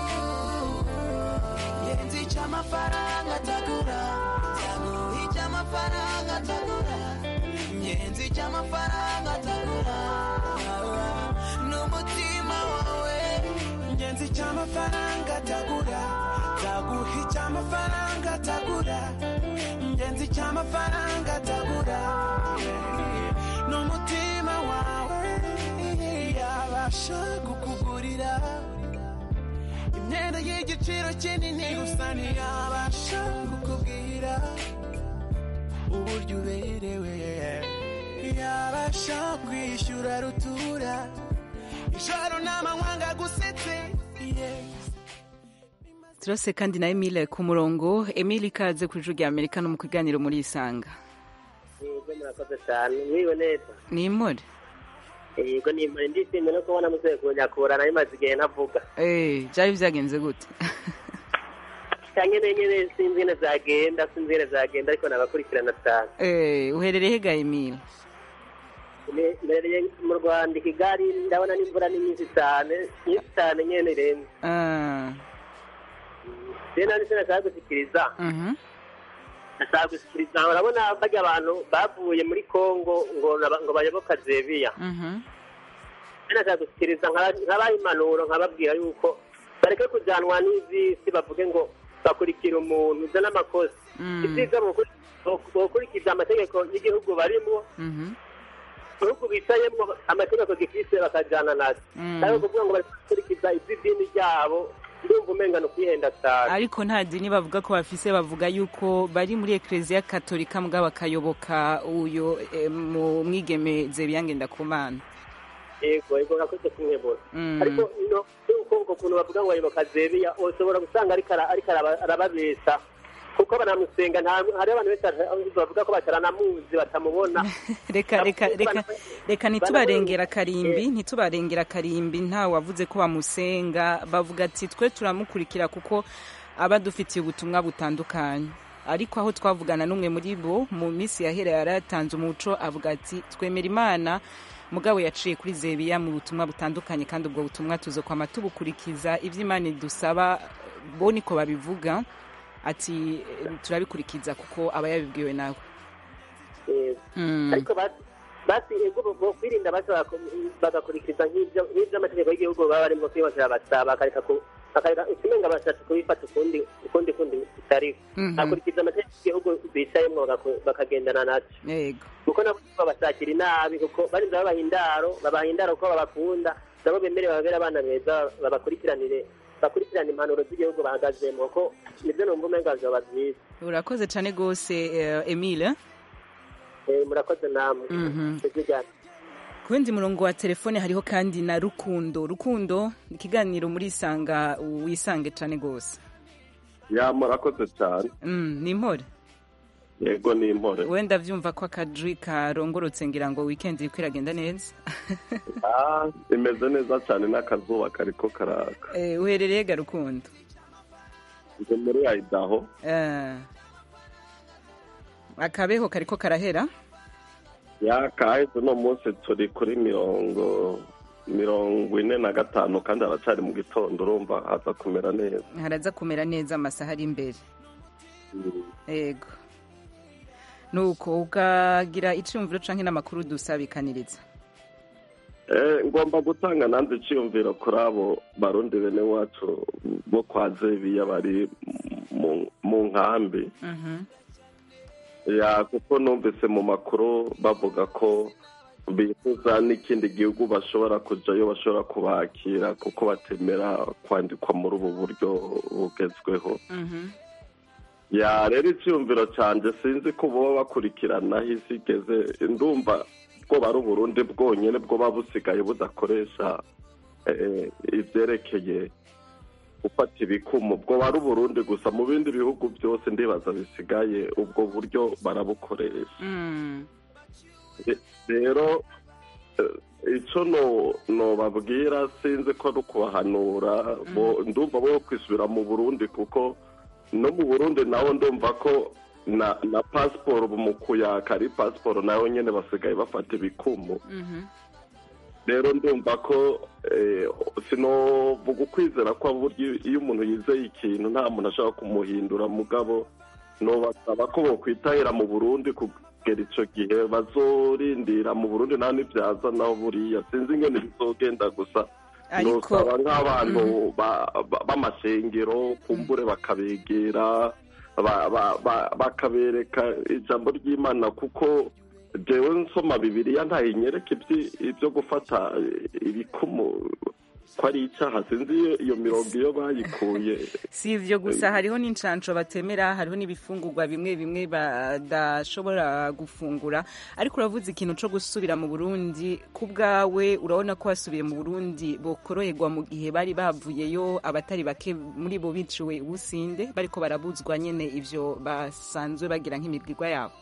yenzi cy'amafaranga atagura taguha icy'amafaranga atagura yenzi cy'amafaranga atagura n'umutima wawe ngenzi cy'amafaranga atagura taguha icy'amafaranga atagura ngenzi cy'amafaranga atagura n'umutima wawe yabasha kukugurira imyenda y'igiciro kinini gusa ntiyabasha kukubwira uburyo uberewe yabasha kwishyura rutura ijoro n'amanywa gusetse turase kandi na emile ku murongo emile ikaze ku ijwi rya amerika no mu kiganiro muri isanga yego murakoze cyane mwiwe neza ni imore yego ni imuri ndishimye no kubona muzehe kunyakura nayo imaze igihe ntavuga Eh, byari byagenze gute cyane nyine sinzi ingene zagenda sinzi ingene zagenda ariko nabakurikirana cyane Eh, uherereye hega emile Ne- mbereye mu rwanda i kigali ndabona n'imvura ni nyinshi cyane nyinshi cyane nyene irenze Ah, rero nani sinashaka gushyikiriza mhm. nashaka gushyikiriza urabona barya abantu bavuye muri congo ngo naba- ngo bayoboka zebiya Mhm. nashaka gushyikiriza nkaba- nkabaha impanuro nkababwira yuko bareke kujyanwa n'izisi bavuge ngo bakurikira umuntu uza n'amakosa Mm. ibyiza bokuri- bok- bokurikiza amategeko y'igihugu barimo Mhm. ibihugu bicayemo amategeko gifise bakajyana nazo Mm. ariko kuvuga ngo bari gukurikiza iby'idini ryabo ndumva umenga ni ukwihenda cyane ariko nta dini bavuga ko bafise bavuga yuko bari muri ekereziya katolika mbwa bakayoboka uyo eh, mu mwigeme zebiyange ndakumana yego yego urakoze kumwebura Mm. ariko no yuko uko kuntu bavuga ngo ayoboka zebiya ushobora gusanga ariko ara- ariko araba- arababesha kuko banamusenga nta hariho abantu benshi bavuga ko bataranamuzi batamubona reka reka reka reka ntitubarengera karimbi ntitubarengera karimbi nta wavuze ko bamusenga bavuga ati twe turamukurikira kuko aba dufitiye ubutumwa butandukanye ariko aho twavugana n'umwe muri bo mu minsi yahera yari yatanze umuco avuga ati twemera imana mugabo yaciye kuri zebiya mu butumwa butandukanye kandi ubwo butumwa tuzokwama tubukurikiza ibyo imana idusaba bo niko babivuga ati eh, turabikurikiza kuko aba yabibwiwe nawe Yego. Mm. ariko basi basi ego bo kwirinda basi bako- bagakurikiza nk'ibyo nk'ibyo amategeko y'igihugu baba barimo kwibasira basaba bakareka ku bakareka ikimenga bashatse kubifata ukundi ukundi kundi bitariho Mhm. bakurikiza amategeko y'igihugu bicayemo bagaku- bakagendana nacyo yego kuko nabo babashakira inabi kuko barinda babaha indaro babaha indaro kuko babakunda nabo bemere bababere abana beza babakurikiranire bakurikirana impanuro z'igihugu bahagazemo ko nibyo numva umenga vyoba vyiza urakoze cyane rwose eh, emile Eh, murakoze namwe Mhm. Ijwi rya- ku wundi murongo wa telefone hariho kandi na rukundo rukundo ikiganiro muri isanga wisange cyane rwose ya murakoze cyane Mm, ni impore yego ni impore wenda vyumva ko akajwi karongorotse ngira ngo weekend iriko iragenda neza Ah, imeze neza cyane n'akazuba kariko karaka Eh, uherereye ga rukundo ndi muri ayidaho Eh, akabeho kariko karahera ya kahise uno munsi turi kuri mirongo mirongo ine na gatanu kandi haracari mu gitondo urumva haza kumera neza haraza kumera neza amasaha ari imbere yego nuko ukagira iciyumviro canke n'amakuru dusabikaniriza Eh, ngomba gutanga nanze iciyumviro kuri abo barundi bene wacu bo kwa zebiya bari mu- mu nkambi Mhm. ya kuko numvise mu makuru bavuga ko bifuza n'ikindi gihugu bashobora kujayo bashobora kubakira kuko batemera kwandikwa muri ubu buryo bugezweho Mhm. ya rero icyumviro cyanjye sinzi ko boba bakurikirana aho isi igeze ndumva bwoba ari uburundi bwonyine bwoba busigaye budakoresha eh, ivyerekeye gufata ibikumu bwoba ari uburundi gusa mu bindi bihugu byose ndibaza bisigaye ubwo buryo barabukoresha Mm. Re- rero eh, ico no nobabwira sinzi ko ari ukubahanura bo- ndumva bo kwisubira mu burundi kuko no mu burundi naho ndumva ko na na pasiporo mu kuyaka ari pasiporo nayo nyene basigaye bafata ibikumu Mhm. rero ndumva ko eh, sinovuga ukwizera ko buryo iyo umuntu yizeye ikintu nta muntu ashobora kumuhindura mugabo nobasaba ko bokwitahira mu burundi kugera ico gihe bazorindira mu burundi naho nivyaza naho buriya sinzi ingene bizogenda gusa Ariko- nosaba nk'abantu Mhm. ba- ba- b'amashengero kumbure bakabegera ba- ba- ba- bakabereka ijambo ry'imana kuko jewe nsoma bibiliya ntayinyereka ibyi- ibyo gufata ibikumu ko ari icyaha sinzi iyo- iyo mirongo iyo bayikuye si ivyo gusa hariho n'incanco batemera hariho n'ibifungurwa bimwe bimwe badashobora gufungura ariko uravuze ikintu co gusubira mu burundi ku bwawe urabona ko wasubiye mu burundi bokoroherwa mu gihe bari bavuyeyo abatari bake muri bo biciwe ubusinde bariko barabuzwa nyene ivyo basanzwe bagira nk'imibwirwa yabo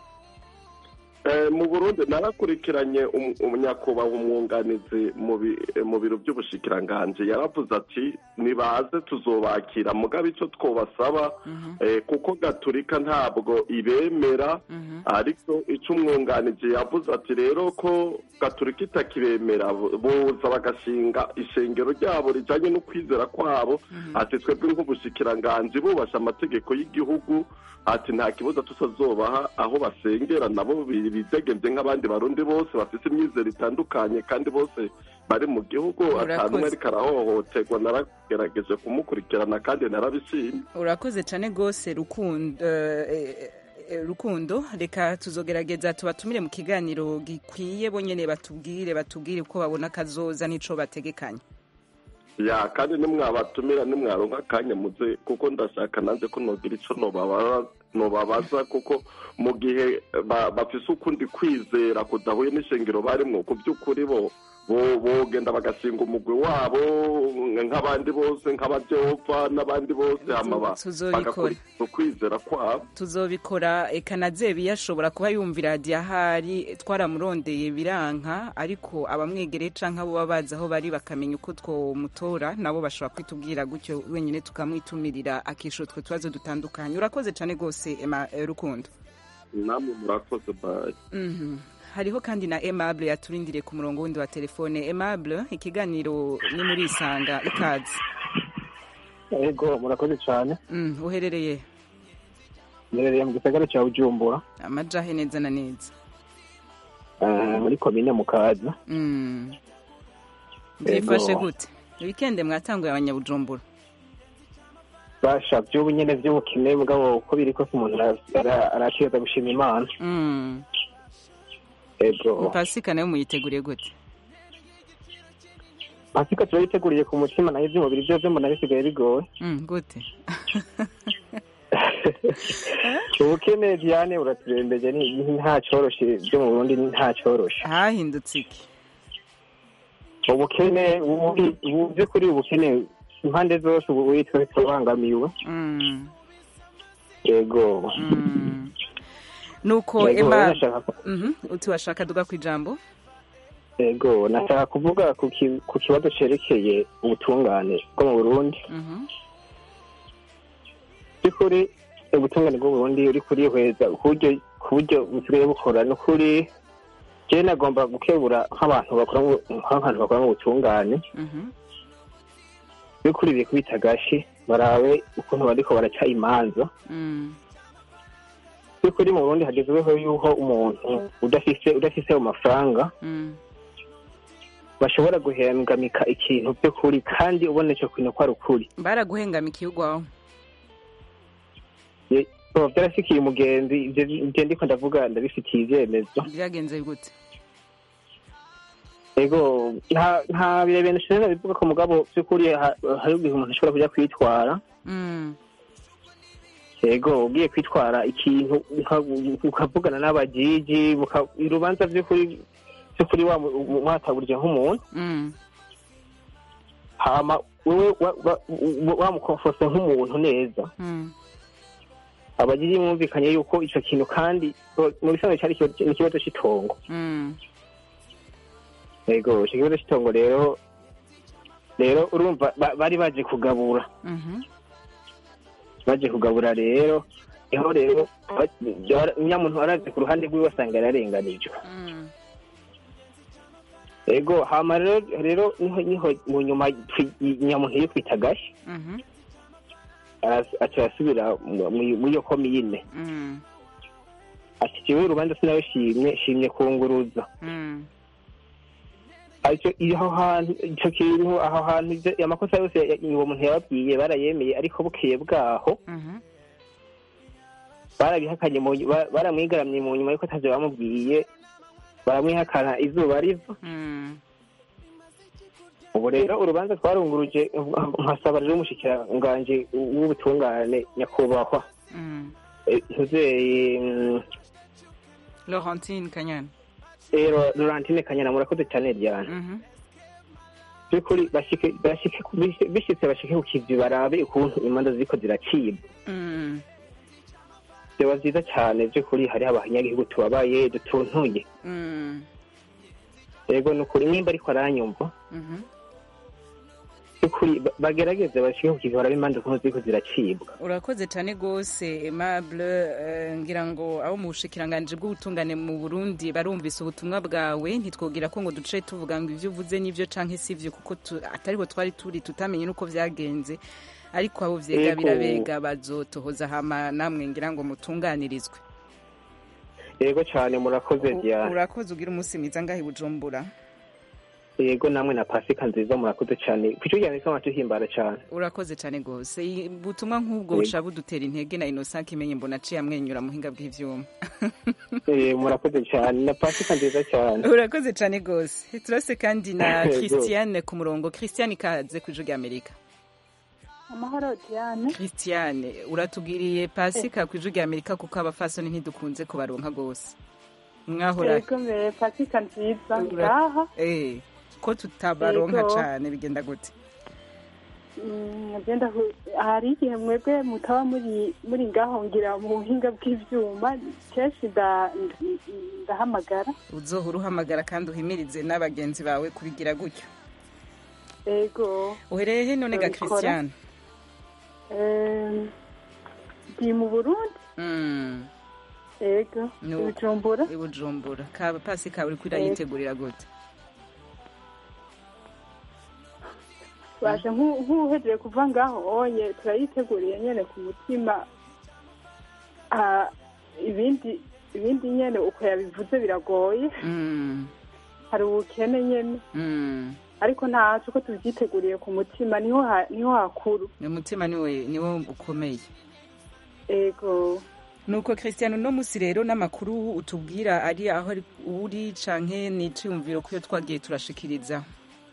Eh, mu burundi narakurikiranye um- umunyakubahwa umwunganizi mu bi- eh, mu biro by'ubushikiranganji yaravuze ati nibaze tuzobakira mugabe icyo twobasaba eh, kuko gaturika ntabwo ibemera ariko icyo umwunganizi yavuze ati rero ko gaturika itakibemera bo- boza bagashinga ishengero ryabo rijanye no kwizera kwabo ati twebwe nk'ubushikiranganji bubasha amategeko y'igihugu ati nta kibazo tusazobaha aho basengera nabo bi- bidegemvye nk'abandi barundi bose bafise imyizero itandukanye kandi bose bari mu gihugu Urakoze. atanumwe ariko arahohoterwa naragerageje kumukurikirana kandi narabishimye urakoze cane gose rukundo eh, eh, rukundo reka tuzogerageza tubatumire mu kiganiro gikwiye bonyene batubwire batubwire uko babona kazoza n'ico bategekanya ya kandi nimwabatumira nimwaronka akanya muze kuko ndashaka nanze ko nogira ico nobaba- nobabaza kuko mu gihe ba- bafise ukundi kwizera kudahuye n'ishengero barimwo ku by'ukuri bo bo- bogenda bagashinga umugwi wabo nk'abandi bose nk'abajehova n'abandi bose hama ba- Tuzobikora. bagakurikiza ukwizera kwabo tuzobikora eka na zebiya ashobora kuba yumvira radiyo ahari twaramurondeye biranka ariko abamwegereye canke abo baba bazi aho bari bakamenya uko twomutora nabo bashobora kwitubwira gutyo wenyine tukamwitumirira akishura utwo tubazo dutandukanye urakoze cane gose ema eh, rukundo namwe murakoze bayi Mhm. hariho kandi na aimable yaturindiriye ku murongo wundi wa telefone aimable ikiganiro ni muri isanga ikaze yego murakoze cyane Mm, uherereye mbereye mu gisagara cya bujumbura amajahe neza na neza eh, muri komine mukaza Mm. Yego. byifashe gute wikende mwatanguye abanyabujumbura basha by'ubu nyene by'ubukene bwabo uko biri kose umuntu ara- ara- arakeza gushima imana Mm. yego pasika nayo muyiteguriye gute pasika turayiteguriye ku mutima nayo iby'umubiri byo byo mbona bisigaye bigoye Mm, gute ubukene diane buraturembeje ni- ni- nta cyoroshe byo mu burundi ni nta cyoroshe hahindutse iki ubukene ubu ubu by'ukuri ubukene impande zose ubu witwa turabangamiwe Mm. yego nuko Yego, ema nashaka ko- Mhm, uti washaka duga ku ijambo yego nashaka kuvuga ku ki- ku kibazo cerekeye ubutungane bwo mu burundi Mhm. by'ukuri ubutungane bwo mu burundi uri kurihweza ku buryo ku buryo busigaye bukora ni ukuri jewe nagomba gukebura nk'abantu bakora mu- nk'abantu bakora mu butungane Mhm. by'ukuri biri kubita agashi barabe ukuntu bariko baraca imanza Mm. by'ukuri mu burundi hagezweho yuko umuntu udafise udafise ayo mafaranga Mm. bashobora guhengamika ikintu by'ukuri kandi ubona ico kintu ko ari ukuri baraguhengamikiye ugwaho Ye- bo, vyarashikiye umugenzi ivyo ivyo ndiko ndavuga ndabifitiye ivyemezo byagenze gute ego nta nta birebire nshobora bivuga ko mugabo by'ukuri ha- hari igihe umuntu ashobora kuja kwitwara Mm. ego ugiye kwitwara ikintu uka- ukavugana n'abajiji muka- urubanza by'ukuri by'ukuri wa- mwataburije nk'umuntu Mm. hama wewe wa- wa- wa- wamukonfose nk'umuntu neza Mm. abajiji mwumvikanye yuko ico kintu kandi bo- mu bisanzwe cari ikibazo- ni ikibazo c'itongo Mm. ego ico kibazo c'itongo rero rero urumva ba- bari baje kugabura Mhm. baje kugabura rero niho rero nyamuntu arazi ku ruhande rwiwe asanga yararenganijwe Mm. ego hama rero rero niho niho mu nyuma twi- nyamuntu yikwita gashi Mhm. aras- aca arasubira mu- mu- muri iyo komine Mm. ati jewe urubanza sinabishimye shimye kunguruza Mm. ariko iyo aho hantu ico kintu aho hantu ivyo- amakosa yose ya- uwo muntu yababwiye barayemeye ariko bukeye bwaho Mhm. barabihakanye mu nyu- ba- baramwigaramye mu nyuma yuko atavyo bamubwiye baramwihakana izuba riva Mm. ubu rero urubanza twarunguruje nkasaba rero umushikiranganji w'ubutungane nyakubahwa Mm. eh, ntuzeye mm, Laurentine Kanyana eh, Ro- Laurentine Kanyana murakoze cyane Diane Mhm. by'ukuri bashike bashike bishitse- bishitse bashike ku kivi barabe ukuntu imanza ziriko ziracibwa Mm. vyoba vyiza cyane by'ukuri hariho abanyagihugu tubabaye dutuntuye Mm. yego ni ukuri nimba ariko aranyumva Mhm. by'ukuri ba- bagerageze bashike ku kivi barabe imanza ukuntu ziriko ziracibwa urakoze cyane rwose aimable eh, ngira ngo abo mu bushikiranganji bw'ubutungane mu burundi barumvise ubutumwa bwawe ntitwogira ko ngo duce tuvuga ngo ibyo uvuze n'ibyo canke si byo kuko tu- atariho twari turi tutamenye n'uko vyagenze ariko abo vyega Ego. birabega bazotohoza hama namwe ngira ngo mutunganirizwe yego cyane murakoze Diane urakoze ugira umunsi mwiza ngaho i bujumbura yego namwe na pasika nziza murakoze cyane ku cyo cyane kama tuhimbara cyane urakoze cyane rwose I- ubutumwa nk'ubwo Yego. buca budutera intege na innocent kimenye mbona aciye amwenyura muhinga bw'ivyuma Eh, murakoze cyane na pasika nziza cyane urakoze cyane rwose turase kandi na Yego. christiane ku murongo christiane ikaze ku ijwi ry'amerika amahoro diane christiane uratubwiriye pasika ku ijwi ry'amerika kuko abafasoni ntidukunze kubaronka rwose mwahora yego mbere pasika nziza Ura- ngaha Eh, ko tutabaronka Yego. cane bigenda gute Mm, agenda hu- hari igihe mwebwe mutaba muri muri ngaho ngira mu buhinga bw'ivyuma kenshi nda- ndahamagara uzohora uhamagara kandi uhimirize n'abagenzi bawe kubigira gutyo yego uhereye he none ga Babikora. christiane Em, ndi mu burundi Mm. yego No. ibujumbura i bujumbura ka pasika uriko urayitegurira gute baje nk'u- nk'uhejeje kuva ngaho onye turayiteguriye nyene ku mutima Ah, ibindi ibindi nyene uko yabivuze biragoye Mm. hari ubukene nyene Mm. ariko ntaco ko tuvyiteguriye ku mutima niho ha- niho hakuru umutima niwe niwo ukomeye ego nuko christian uno musi rero n'amakuru utubwira ari aho ari- uri canke n'iciyumviro kuyo twagiye turashikiriza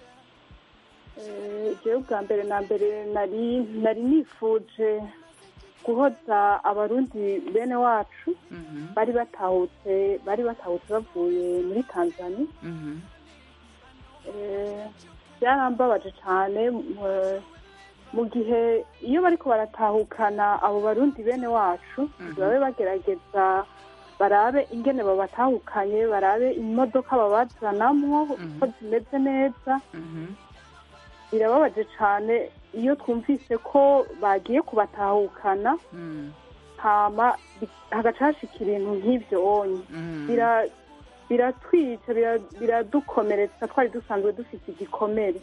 Eh, jewe bwa mbere na mbere nari nari nifuje guhoza abarundi bene wacu bari batahutse bari batahutse bavuye muri tanzania Mhm. Eh, byarambabaje cyane eh, mu gihe iyo bariko baratahukana abo barundi bene wacu babe bagerageza barabe ingene babatahukanye barabe imodoka babazanamwo ko zimeze neza birababaje cyane iyo twumvise ko bagiye kubatahukana hama bi- hagaca hashika ibintu nk'ivyo onye Bira- biratwica bira- biradukomeretsa twari dusanzwe dufite igikomere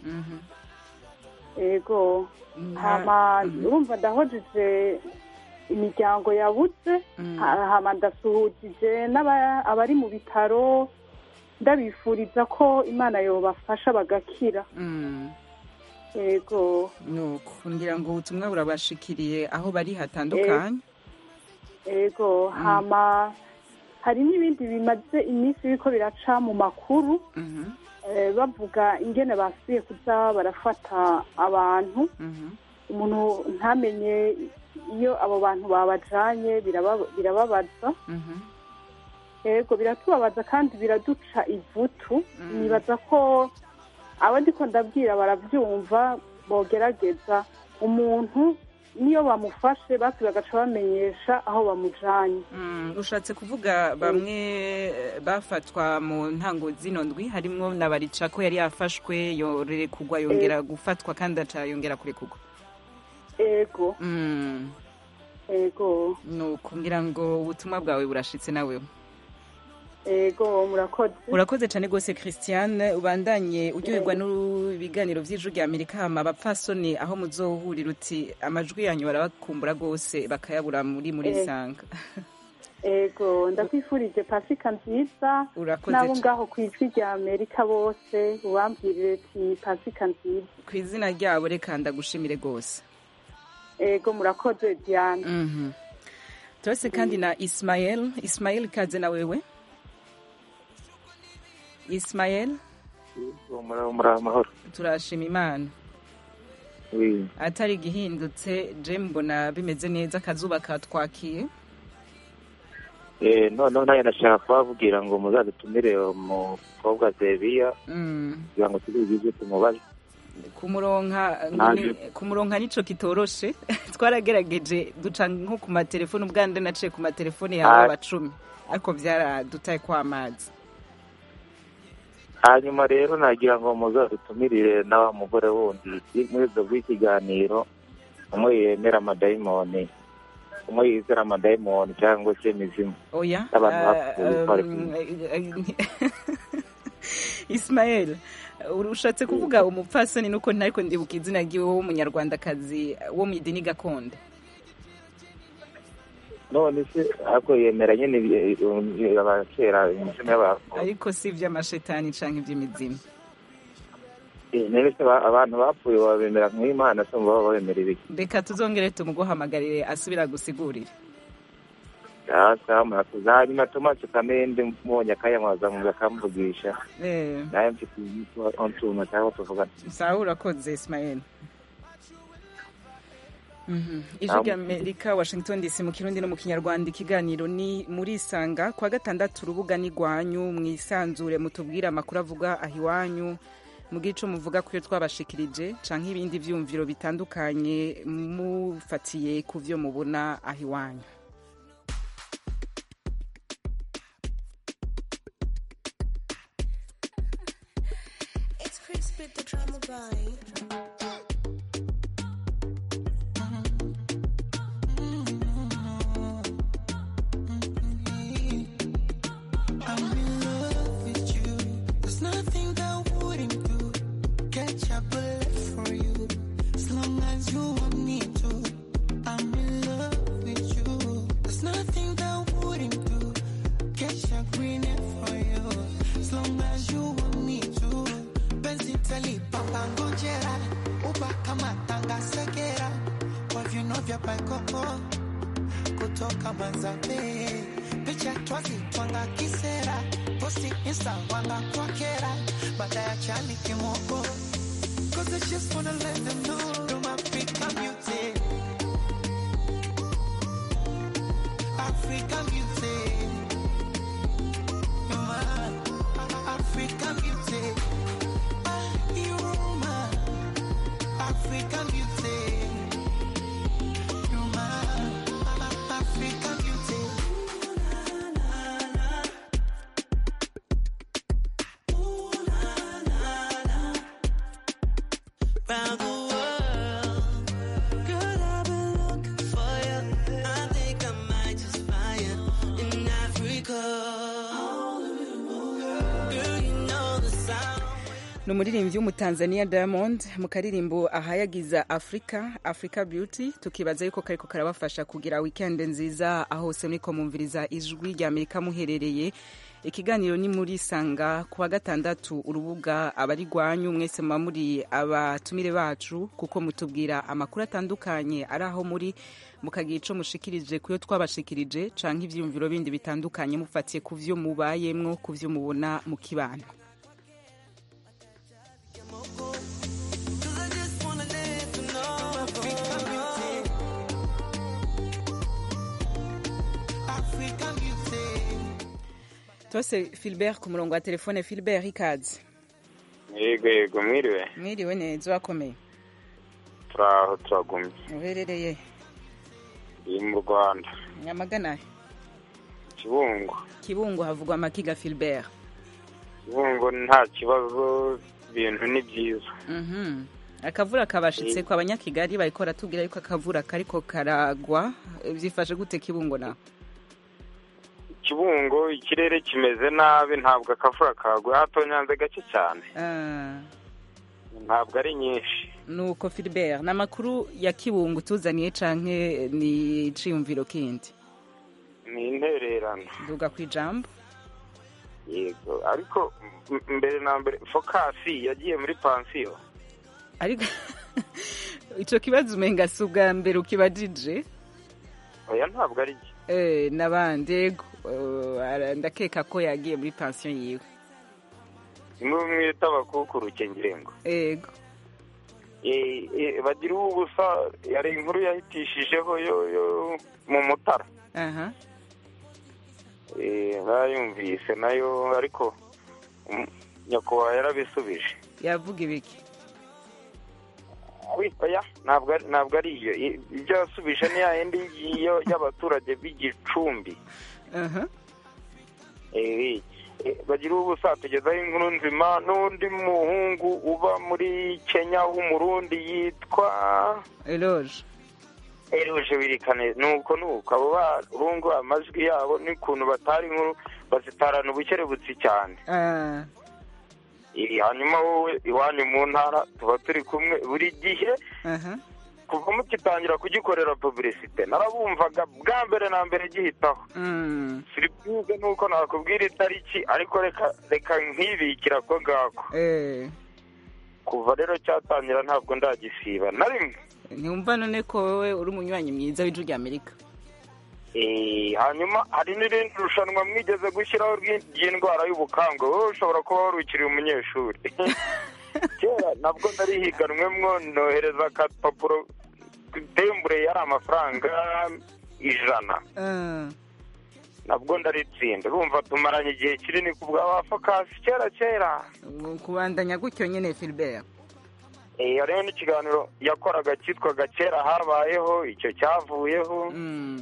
ego hama urumva ndahojeje imiryango yabuze ha- hama ndasuhujije n'aba- abari mu bitaro ndabifuriza ko imana yobafasha bagakira ego nuko ngira ngo ubutumwa burabashikiriye aho bari hatandukanye ego hama hari n'ibindi bimaze iminsi biriko biraca mu makuru eh, bavuga ingene basubiye kuza barafata abantu umuntu ntamenye iyo abo bantu babajanye biraba- birababaza ego biratubabaza kandi biraduca ivutu nibaza ko abo ndiko ndabwira barabyumva bogerageza umuntu niyo bamufashe basi bagaca bamenyesha aho bamujanye ushatse kuvuga bamwe eh, bafatwa mu ntango zino ndwi harimwo na barica ko yari yafashwe yorekugwa yongera gufatwa kandi aca yongera kurekugwa ego Mm. ego nuko ngira ngo ubutumwa bwawe burashitse nawe ego murakoze urakoze cyane rwose christiane ubandanye uryoherwa n'ibiganiro by'ijwi rya amerika hama abapfasoni aho muzohurira uti amajwi yanyu barabakumbura rwose bakayabura muri muri Eh. sanga ego ndakwifurije pasika nziza Urakoze n'abo ca- ngaho ku ijwi rya amerika bose ubambwirire ati pasika nziza ku izina ryabo reka ndagushimire rwose ego murakoze diane Mhm. turase kandi na ismael ismael ikaze na wewe ismael muri amahoro turashima imana Oui. atari igihindutse je mbona bimeze neza akazuba katwakiye Eh, noneho nayo nashaka kubavugira ngo muzadutumire umukobwa zebiya Mm. kugira ngo tubigize tumubaze kumuronka Naje. kumuronka nico kitoroshe twaragerageje duca nko ku matelefoni ubwande naciye ku matelefoni yawe Ah. abacumi ariko byaradutaye kw'amazi hanyuma rero nagira ngo muzadutumirire na wa mugore wundi muri ibyo bw'ikiganiro umwe yemera amadayimoni umwe yizera amadayimoni cyangwa se imizimu oya Abantu ah, bapfuye twari um, ismael urushatse kuvuga umupfasoni nuko ntariko ndibuka izina ryiwe w'umunyarwandakazi wo mu idini gakondo none se ariko yemera nyine ibi- ibi- abakera imizimu y'abantu ariko si iby'amashetani canke iby'imizimu Eh, none se ba- abantu bapfuye babemera nk'imana se baba babemera ibiki reka tuzongere tumuguhamagarire asubira gusigurira sawa murakoze hanyuma tomasi kamende mbonye akayamwaza ngo akamvugisha Eh, naye mfite utuntu cyangwa tuvugana sawa urakoze ismael Mhm. ijwi Naam. rya amerika washington dc mu kirundi no mu kinyarwanda ikiganiro ni muri isanga kwa gatandatu urubuga ni rwanyu mwisanzure mutubwire amakuru avuga aho iwanyu mubwire ico muvuga kuyo twabashikirije canke ibindi vyumviro bitandukanye mufatiye ku vyo mubona aho iwanyu It's crispy the drama boy. I'm in love with you. There's nothing that wouldn't do. Catch a bullet for you. As long as you want me to. I'm in love with you. There's nothing that wouldn't do. Catch a green egg for you. As long as you want me to. Benzi tali papa ngojera. Uba kama tanga segera. Kwa viuno vya paikoko. Kutoka manzabe. Picha twazi twanga kisera. Posti insta wanga kwa kera. Baada ya chani kimoko. Cause I just wanna let them know. You're my African beauty. African beauty. You're my African beauty. Ah, You're my African beauty. ni umuririmbyi w'umutanzania diamond mu karirimbo ahayagiza africa africa beauty tukibaza yuko kariko karabafasha kugira weekend nziza aho hose muriko mumviriza ijwi rya amerika muherereye ikiganiro ni muri sanga ku wa gatandatu urubuga abari rwanyu mwese muba muri abatumire bacu kuko mutubwira amakuru atandukanye ari aho muri mukagira ico mushikirije kuyo twabashikirije canke ivyiyumviro bindi bitandukanye mufatiye ku vyo mubayemwo ku vyo mubona mu kibano tose filbert ku murongo wa telefone filbert ikaze yego yego mwiriwe mwiriwe neza urakomeye turaho turagumye uherereye iyi mu rwanda nyamagana kibungo kibungo havugwa amakiga filbert kibungo nta kibazo ibintu ni byiza Mhm. akavura kabashitse kwa abanyakigali bariko baratubwira yuko akavura kariko karagwa vyifashe gute kibungo nawe kibungo ikirere kimeze nabi ntabwo akavura kagwa hatonyanze gake cyane Ah, ntabwo ari nyinshi nuko filbert ni amakuru ya kibungo tuzaniye canke ni iciyumviro kindi ni intererano duga ku ijambo yego ariko m- mbere na mbere fokasi yagiye muri pansiyo ariko ico kibazo umenga si ubwa mbere ukibajije oya ntabwo ari byo Eh, n'abandi yego Eh, ara- ndakeka ko yagiye muri pansiyo yiwe imwe mwita abakukuruke ngirengo yego Eh, eh, bagira ubusa yari inkuru yahitishijeho yo yo mu mutara aha Eh, narayumvise nayo ariko mm, nyakubahwa yarabisubije yavuga ibiki Wi, oya ntabwo ari- ntabwo ari iyo I- ibyo yasubije ni yayindi yo y'abaturage b'igicumbi aha Eh, eh, bagira ubusa tugezaho inkuru nzima n'undi muhungu uba muri kenya w'umurundi yitwa eloge eruje wirikane nuko nuko abo bahungu amajwi yabo n'ukuntu batari inkuru bazitarana ubukerebutsi cyane Ah, Eh, hanyuma wowe iwanyu mu ntara tuba turi kumwe buri gihe aha kuva mugitangira kugikorera publicite narabumvaga bwa mbere na mbere gihitaho Mm, siripuze nuko nakubwira itariki ariko reka reka nkibikira ko ngako eh. kuva rero cyatangira ntabwo ndagisiba na rimwe ntiwumva none ko wowe uri umunywanyi mwiza w'ijwi rya amerika Eh, hanyuma hari n'irindi rushanwa mwigeze gushyiraho ry'i- ry'indwara y'ubukangwe wowe ushobora kuba wari ukiri umunyeshuri kera nabwo narihiganwemwo nohereza akapapuro tembure yari amafaranga ijana Ah, nabwo ndaritsinda urumva tumaranye igihe kinini ku bwa ba fokasi kera kera ubu kubandanya gutyo nyine filbert Eh, hariho n'ikiganiro yakoraga cyitwaga kera habayeho icyo cyavuyeho Mm,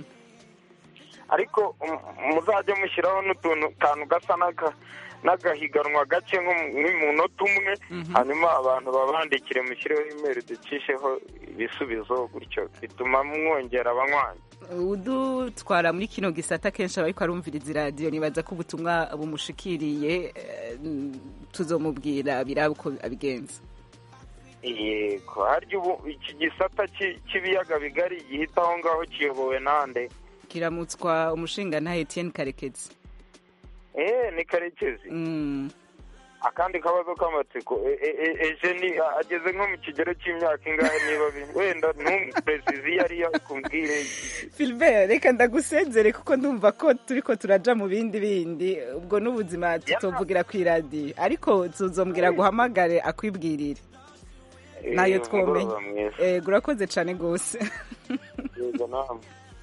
ariko um, muzajye mushyiraho n'utuntu kantu gasa n'aka- n'agahiganwa gake nko mu- nk'umunota umwe hanyuma abantu babandikire mushyireho imeri ducisheho ibisubizo gutyo bituma mwongera abanywanyi udutwara muri kino gisata kenshi aba ariko arumviriza iradiyo nibaza ko ubutumwa bumushikiriye eh, tuzomubwira biraba uko abigenza yego harya ubu iki gisata cy'i- cy'ibiyaga bigari gihita aho ngaho kiyobowe nande kiramutswa umushinga nta etienne karekezi eh ni karekezi Mm, akandi kabazo k'amatsiko E- e- e- ejeni a- ageze nko mu kigero cy'imyaka ingahe niba bi- wenda ntumperesizi iyo ariyo kumbwire filbert reka ndagusezere kuko ndumva ko turiko turaja mu bindi bindi ubwo n'ubuzima tutovugira ku iradiyo ariko tuzombwira guhamagare akwibwirire nayo Eh, twomenya umugoroba mwiza. ego urakoze cyane rwose yego namwe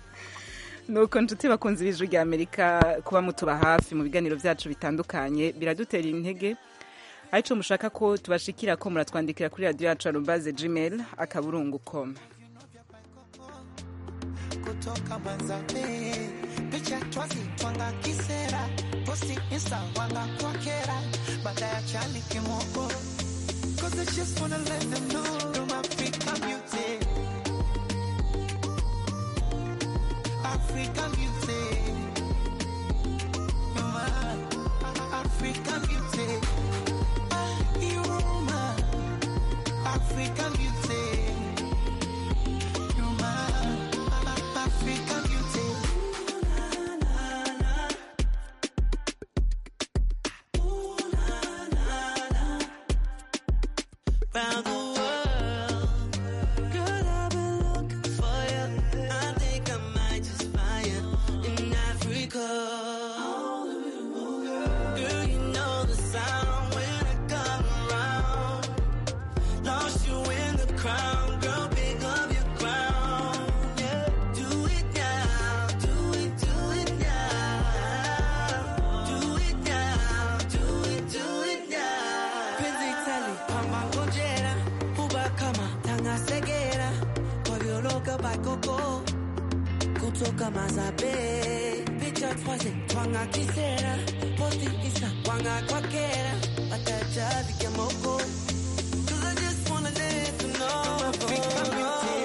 nuko nshuti bakunze ibijwi rya amerika kuba mutuba hafi mu biganiro byacu bitandukanye biradutera intege aricyo mushaka ko tubashikira ko muratwandikira kuri radiyo yacu arubaze gmail akaburungu com kutoka Manzambe, picha twazi twanga kisera, posti insta wanga kwa kera, baada ya chali kimoko. Cause I just wanna let them know I'm African beauty. African beauty. You're my African beauty. Ah, You African beauty. You're my African beauty. Round the world, girl, I've been looking for you. I think I might just find you in Africa. Girl, you know the sound when I come around. Lost you in the crowd, girl, pick up your crown. Yeah, do it now, do it, do it now. Do it now, do it, do it now. Penzi tali, pamba ngojera, huba kama tanga segera. Kwavyoloka bakoko, kutoka mazabe. Picha twaze, twanga kisera. Posti isa, wanga kwakera. Bataja vike moko. Cause I just wanna let you know African beauty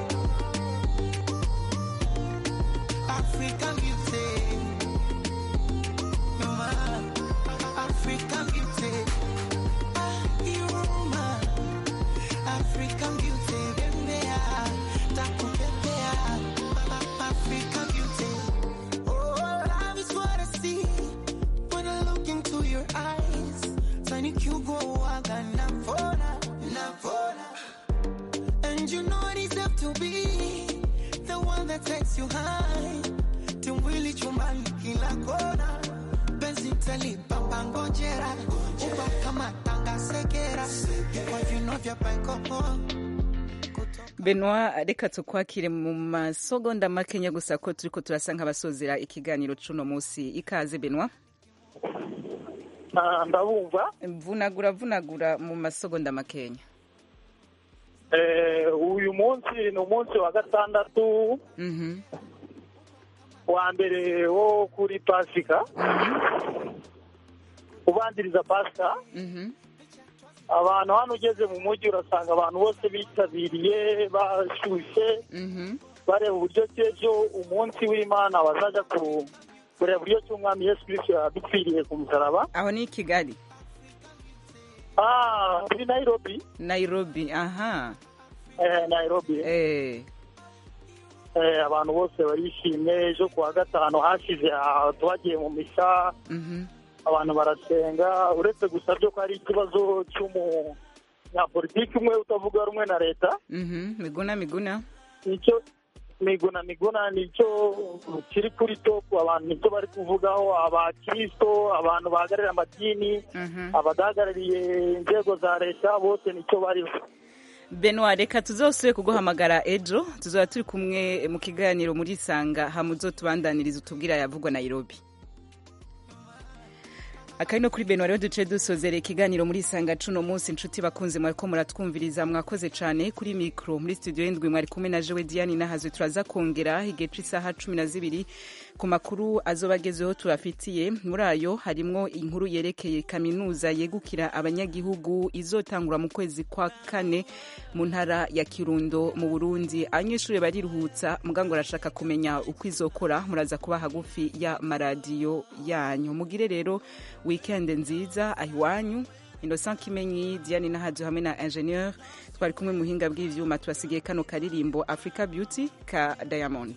African beauty You're my African beauty Ah, You're my African beauty Bembea Takupepea African beauty Oh, love is what I see When I look into your eyes Tiny Cugo Waga Navona Navona And you know it is up to be The one that takes you high Timwili chumbani kila kona Penzi talipa pangojera Uba kama tanga segera Kwa vino vya paikopo Benoit reka tukwakire mu masogonda makenya gusa ko turiko turasa nk'abasozera ikiganiro cuno musi ikaze Benoit ndabumva vunagura vunagura mu masogonda makenya Eh, uyu munsi ni umunsi wa gatandatu Mhm. wa mbere wo kuri pasika ubanziriza pasika Mhm. abantu hano ugeze mu mujyi urasanga abantu bose bitabiriye bashyushye Mhm. bareba uburyo cy'ejo umunsi w'imana bazajya ku- kureba uburyo cy'umwami yesu kirisito yadupfiriye ku musaraba aho ni i kigali ah muri nairobi nairobi aha eh, nairobi eh. Eh, abantu bose barishimye ejo ku wa gatanu hashize ah, twagiye mu misa Mhm. abantu barasenga uretse gusa byo ko hari ikibazo cy'umunyapolitiki umwe utavuga rumwe na leta Mhm. miguna miguna nicyo miguna miguna nicyo kiri kuri topu abantu nicyo bari kuvugaho abakirisito abantu bahagarariye amadini Mhm. abadahagarariye inzego za leta bose nicyo bariho Benoit reka tuzosubire kuguhamagara ejo tuzaba turi kumwe mu kiganiro muri sanga hamuzo tubandaniriza utubwira yavugwa Nairobi akari no kuri Benoit rero duce dusozera ikiganiro muri sanga cuno munsi inshuti bakunze mwariko muratwumviriza mwakoze cane kuri mikro muri studio y'indwi mwari kumwe na Jewe Diane nahazwe turaza kongera igihe c'isaha cumi na zibiri ku makuru azoba agezeho tubafitiye muri ayo harimwo inkuru yerekeye kaminuza yegukira abanyagihugu izotangura mu kwezi kwa kane mu ntara ya Kirundo mu Burundi abanyeshuri bariruhutsa mugango arashaka kumenya uko izokora muraza kuba hagufi ya maradiyo yanyu mugire rero weekend nziza ahiwanyu Innocent Kimenyi Diane Nahajo hamwe na ingenieur twari kumwe muhinga bw'ivyuma tubasigiye kano karirimbo Africa Beauty ka Diamond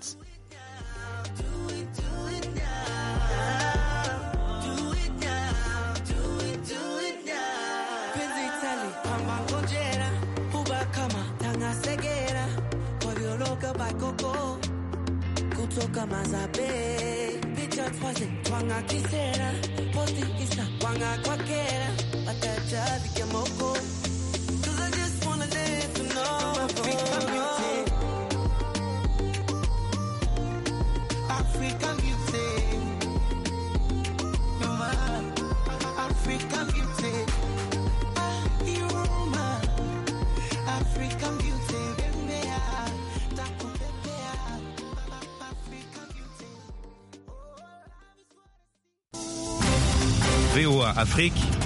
Penzi tali, pamba ngojera, huba kama tanga segera, kwavyoloka bakoko, kutoka mazabe, picha twaze, twanga kisera, posti isa, wanga kwakera, bataja vike moko. Cause I just wanna let you know African beauty African beauty You're my African beauty You're my African beauty Bembea, takupepea African beauty VOA Afrique,